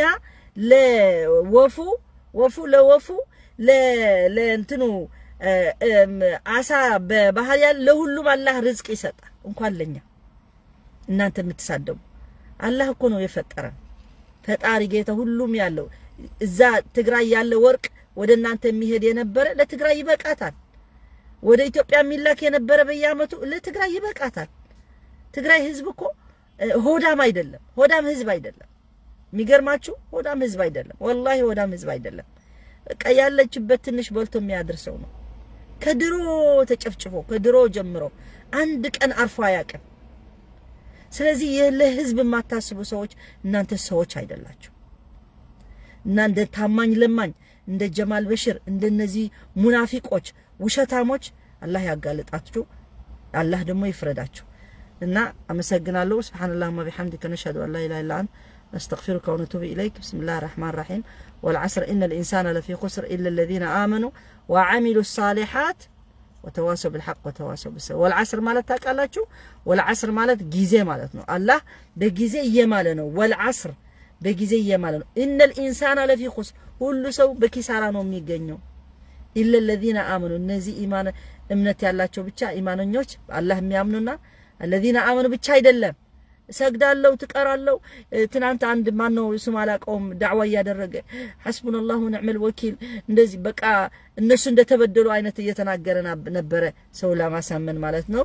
ለወፉ ወፉ ለወፉ ለ- ለእንትኑ እ፣ እም፣ አሳ በባህር ያለ ለሁሉም አላህ ርዝቅ ይሰጣል። እንኳን ለኛ እናንተ የምትሳደቡ አላህ እኮ ነው የፈጠረን። ፈጣሪ ጌታ ሁሉም ያለው እዛ ትግራይ ያለ ወርቅ ወደ እናንተ የሚሄድ የነበረ ለትግራይ ይበቃታል። ወደ ኢትዮጵያ የሚላክ የነበረ በየአመቱ ለትግራይ ይበቃታል። ትግራይ ህዝብ እኮ እ፣ ሆዳም አይደለም፣ ሆዳም ህዝብ አይደለም። የሚገርማችሁ ሆዳም ህዝብ አይደለም፣ ወላሂ ሆዳም ህዝብ አይደለም። በቃ ያለችበት ትንሽ በልቶ የሚያደርሰው ነው። ከድሮ ተጨፍጭፎ ከድሮ ጀምሮ አንድ ቀን አርፎ አያውቅም። ስለዚህ ይህ ለህዝብ የማታስቡ ሰዎች እናንተ ሰዎች አይደላችሁ እና እንደ ታማኝ ለማኝ እንደ ጀማል በሽር እንደነዚህ ሙናፊቆች ውሸታሞች አላህ ያጋልጣችሁ፣ አላህ ደግሞ ይፍረዳችሁ። እና አመሰግናለሁ። ስብሓንላህ ወቢሐምዲከ ነሽሀዱ አን ላ ኢላሀ ኢላ አንተ ነስተግፊሩከ ወነቱቡ ኢለይክ ብስሚላህ ራሕማን ራሒም ወልዓስር ኢነ ልኢንሳነ ለፊ ኹስር ኢላ ለዚነ አመኑ ወዓሚሉ ሳሊሓት ወተዋሰው ብልሐቅ ወተዋሰው ብሰብር። ወልዓስር ማለት ታውቃላችሁ? ወልዓስር ማለት ጊዜ ማለት ነው። አላህ በጊዜ እየማለ ነው። ወልዓስር በጊዜ እየማለ ነው። ኢነል ኢንሳና ለፊ ኹስር፣ ሁሉ ሰው በኪሳራ ነው የሚገኘው። ኢለ ለዚነ አመኑ፣ እነዚህ ኢማን እምነት ያላቸው ብቻ ኢማነኞች አላህ የሚያምኑና አለዚነ አመኑ ብቻ አይደለም። እሰግዳለሁ፣ ትቀራለሁ። ትናንት አንድ ማን ነው ስም አላውቀውም ዳዕዋ እያደረገ ሐስቡነላሁ ወኒዕመል ወኪል እንደዚህ በቃ እነሱ እንደተበደሉ አይነት እየተናገረ ነበረ፣ ሰው ለማሳመን ማለት ነው።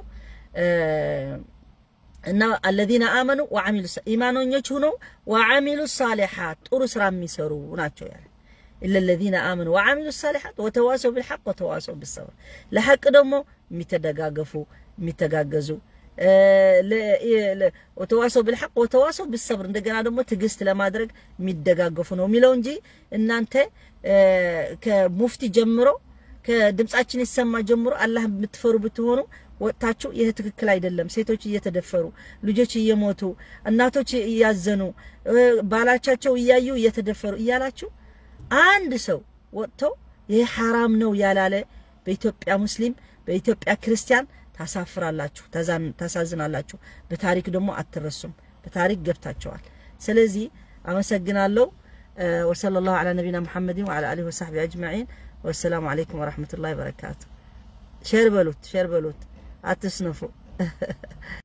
እና አለዚነ አመኑ ወዓሚሉ ኢማኖኞች ሁነው ወዓሚሉ ሳሊሓት ጥሩ ስራ የሚሰሩ ናቸው ያለ ኢለ ለዚነ አመኑ ወዓሚሉ ሳሊሓት ወተዋሰው ብልሐቅ ወተዋሰው ብሰብር ለሐቅ ደግሞ የሚተደጋገፉ የሚተጋገዙ ወተዋሰው ብልሐቅ ወተዋሰው ብሰብር እንደገና ደግሞ ትዕግስት ለማድረግ የሚደጋገፉ ነው የሚለው እንጂ እናንተ ከሙፍቲ ጀምሮ ከድምጻችን ይሰማ ጀምሮ አላህ የምትፈሩ ብትሆኑ ወጥታችሁ ይህ ትክክል አይደለም፣ ሴቶች እየተደፈሩ ልጆች እየሞቱ እናቶች እያዘኑ ባላቻቸው እያዩ እየተደፈሩ እያላችሁ አንድ ሰው ወጥተው ይህ ሐራም ነው ያላለ በኢትዮጵያ ሙስሊም በኢትዮጵያ ክርስቲያን ታሳፍራላችሁ፣ ታሳዝናላችሁ። በታሪክ ደግሞ አትረሱም። በታሪክ ገብታቸዋል። ስለዚህ አመሰግናለሁ። ወሰለላሁ ዐላ ነቢና ሙሐመድን ወዐላ አሊሂ ወሰሕቢ አጅመዒን። ወሰላሙ አለይኩም ወረሕመቱላሂ ወበረካቱ። ሼር በሉት፣ ሼር በሉት፣ አትስነፉ።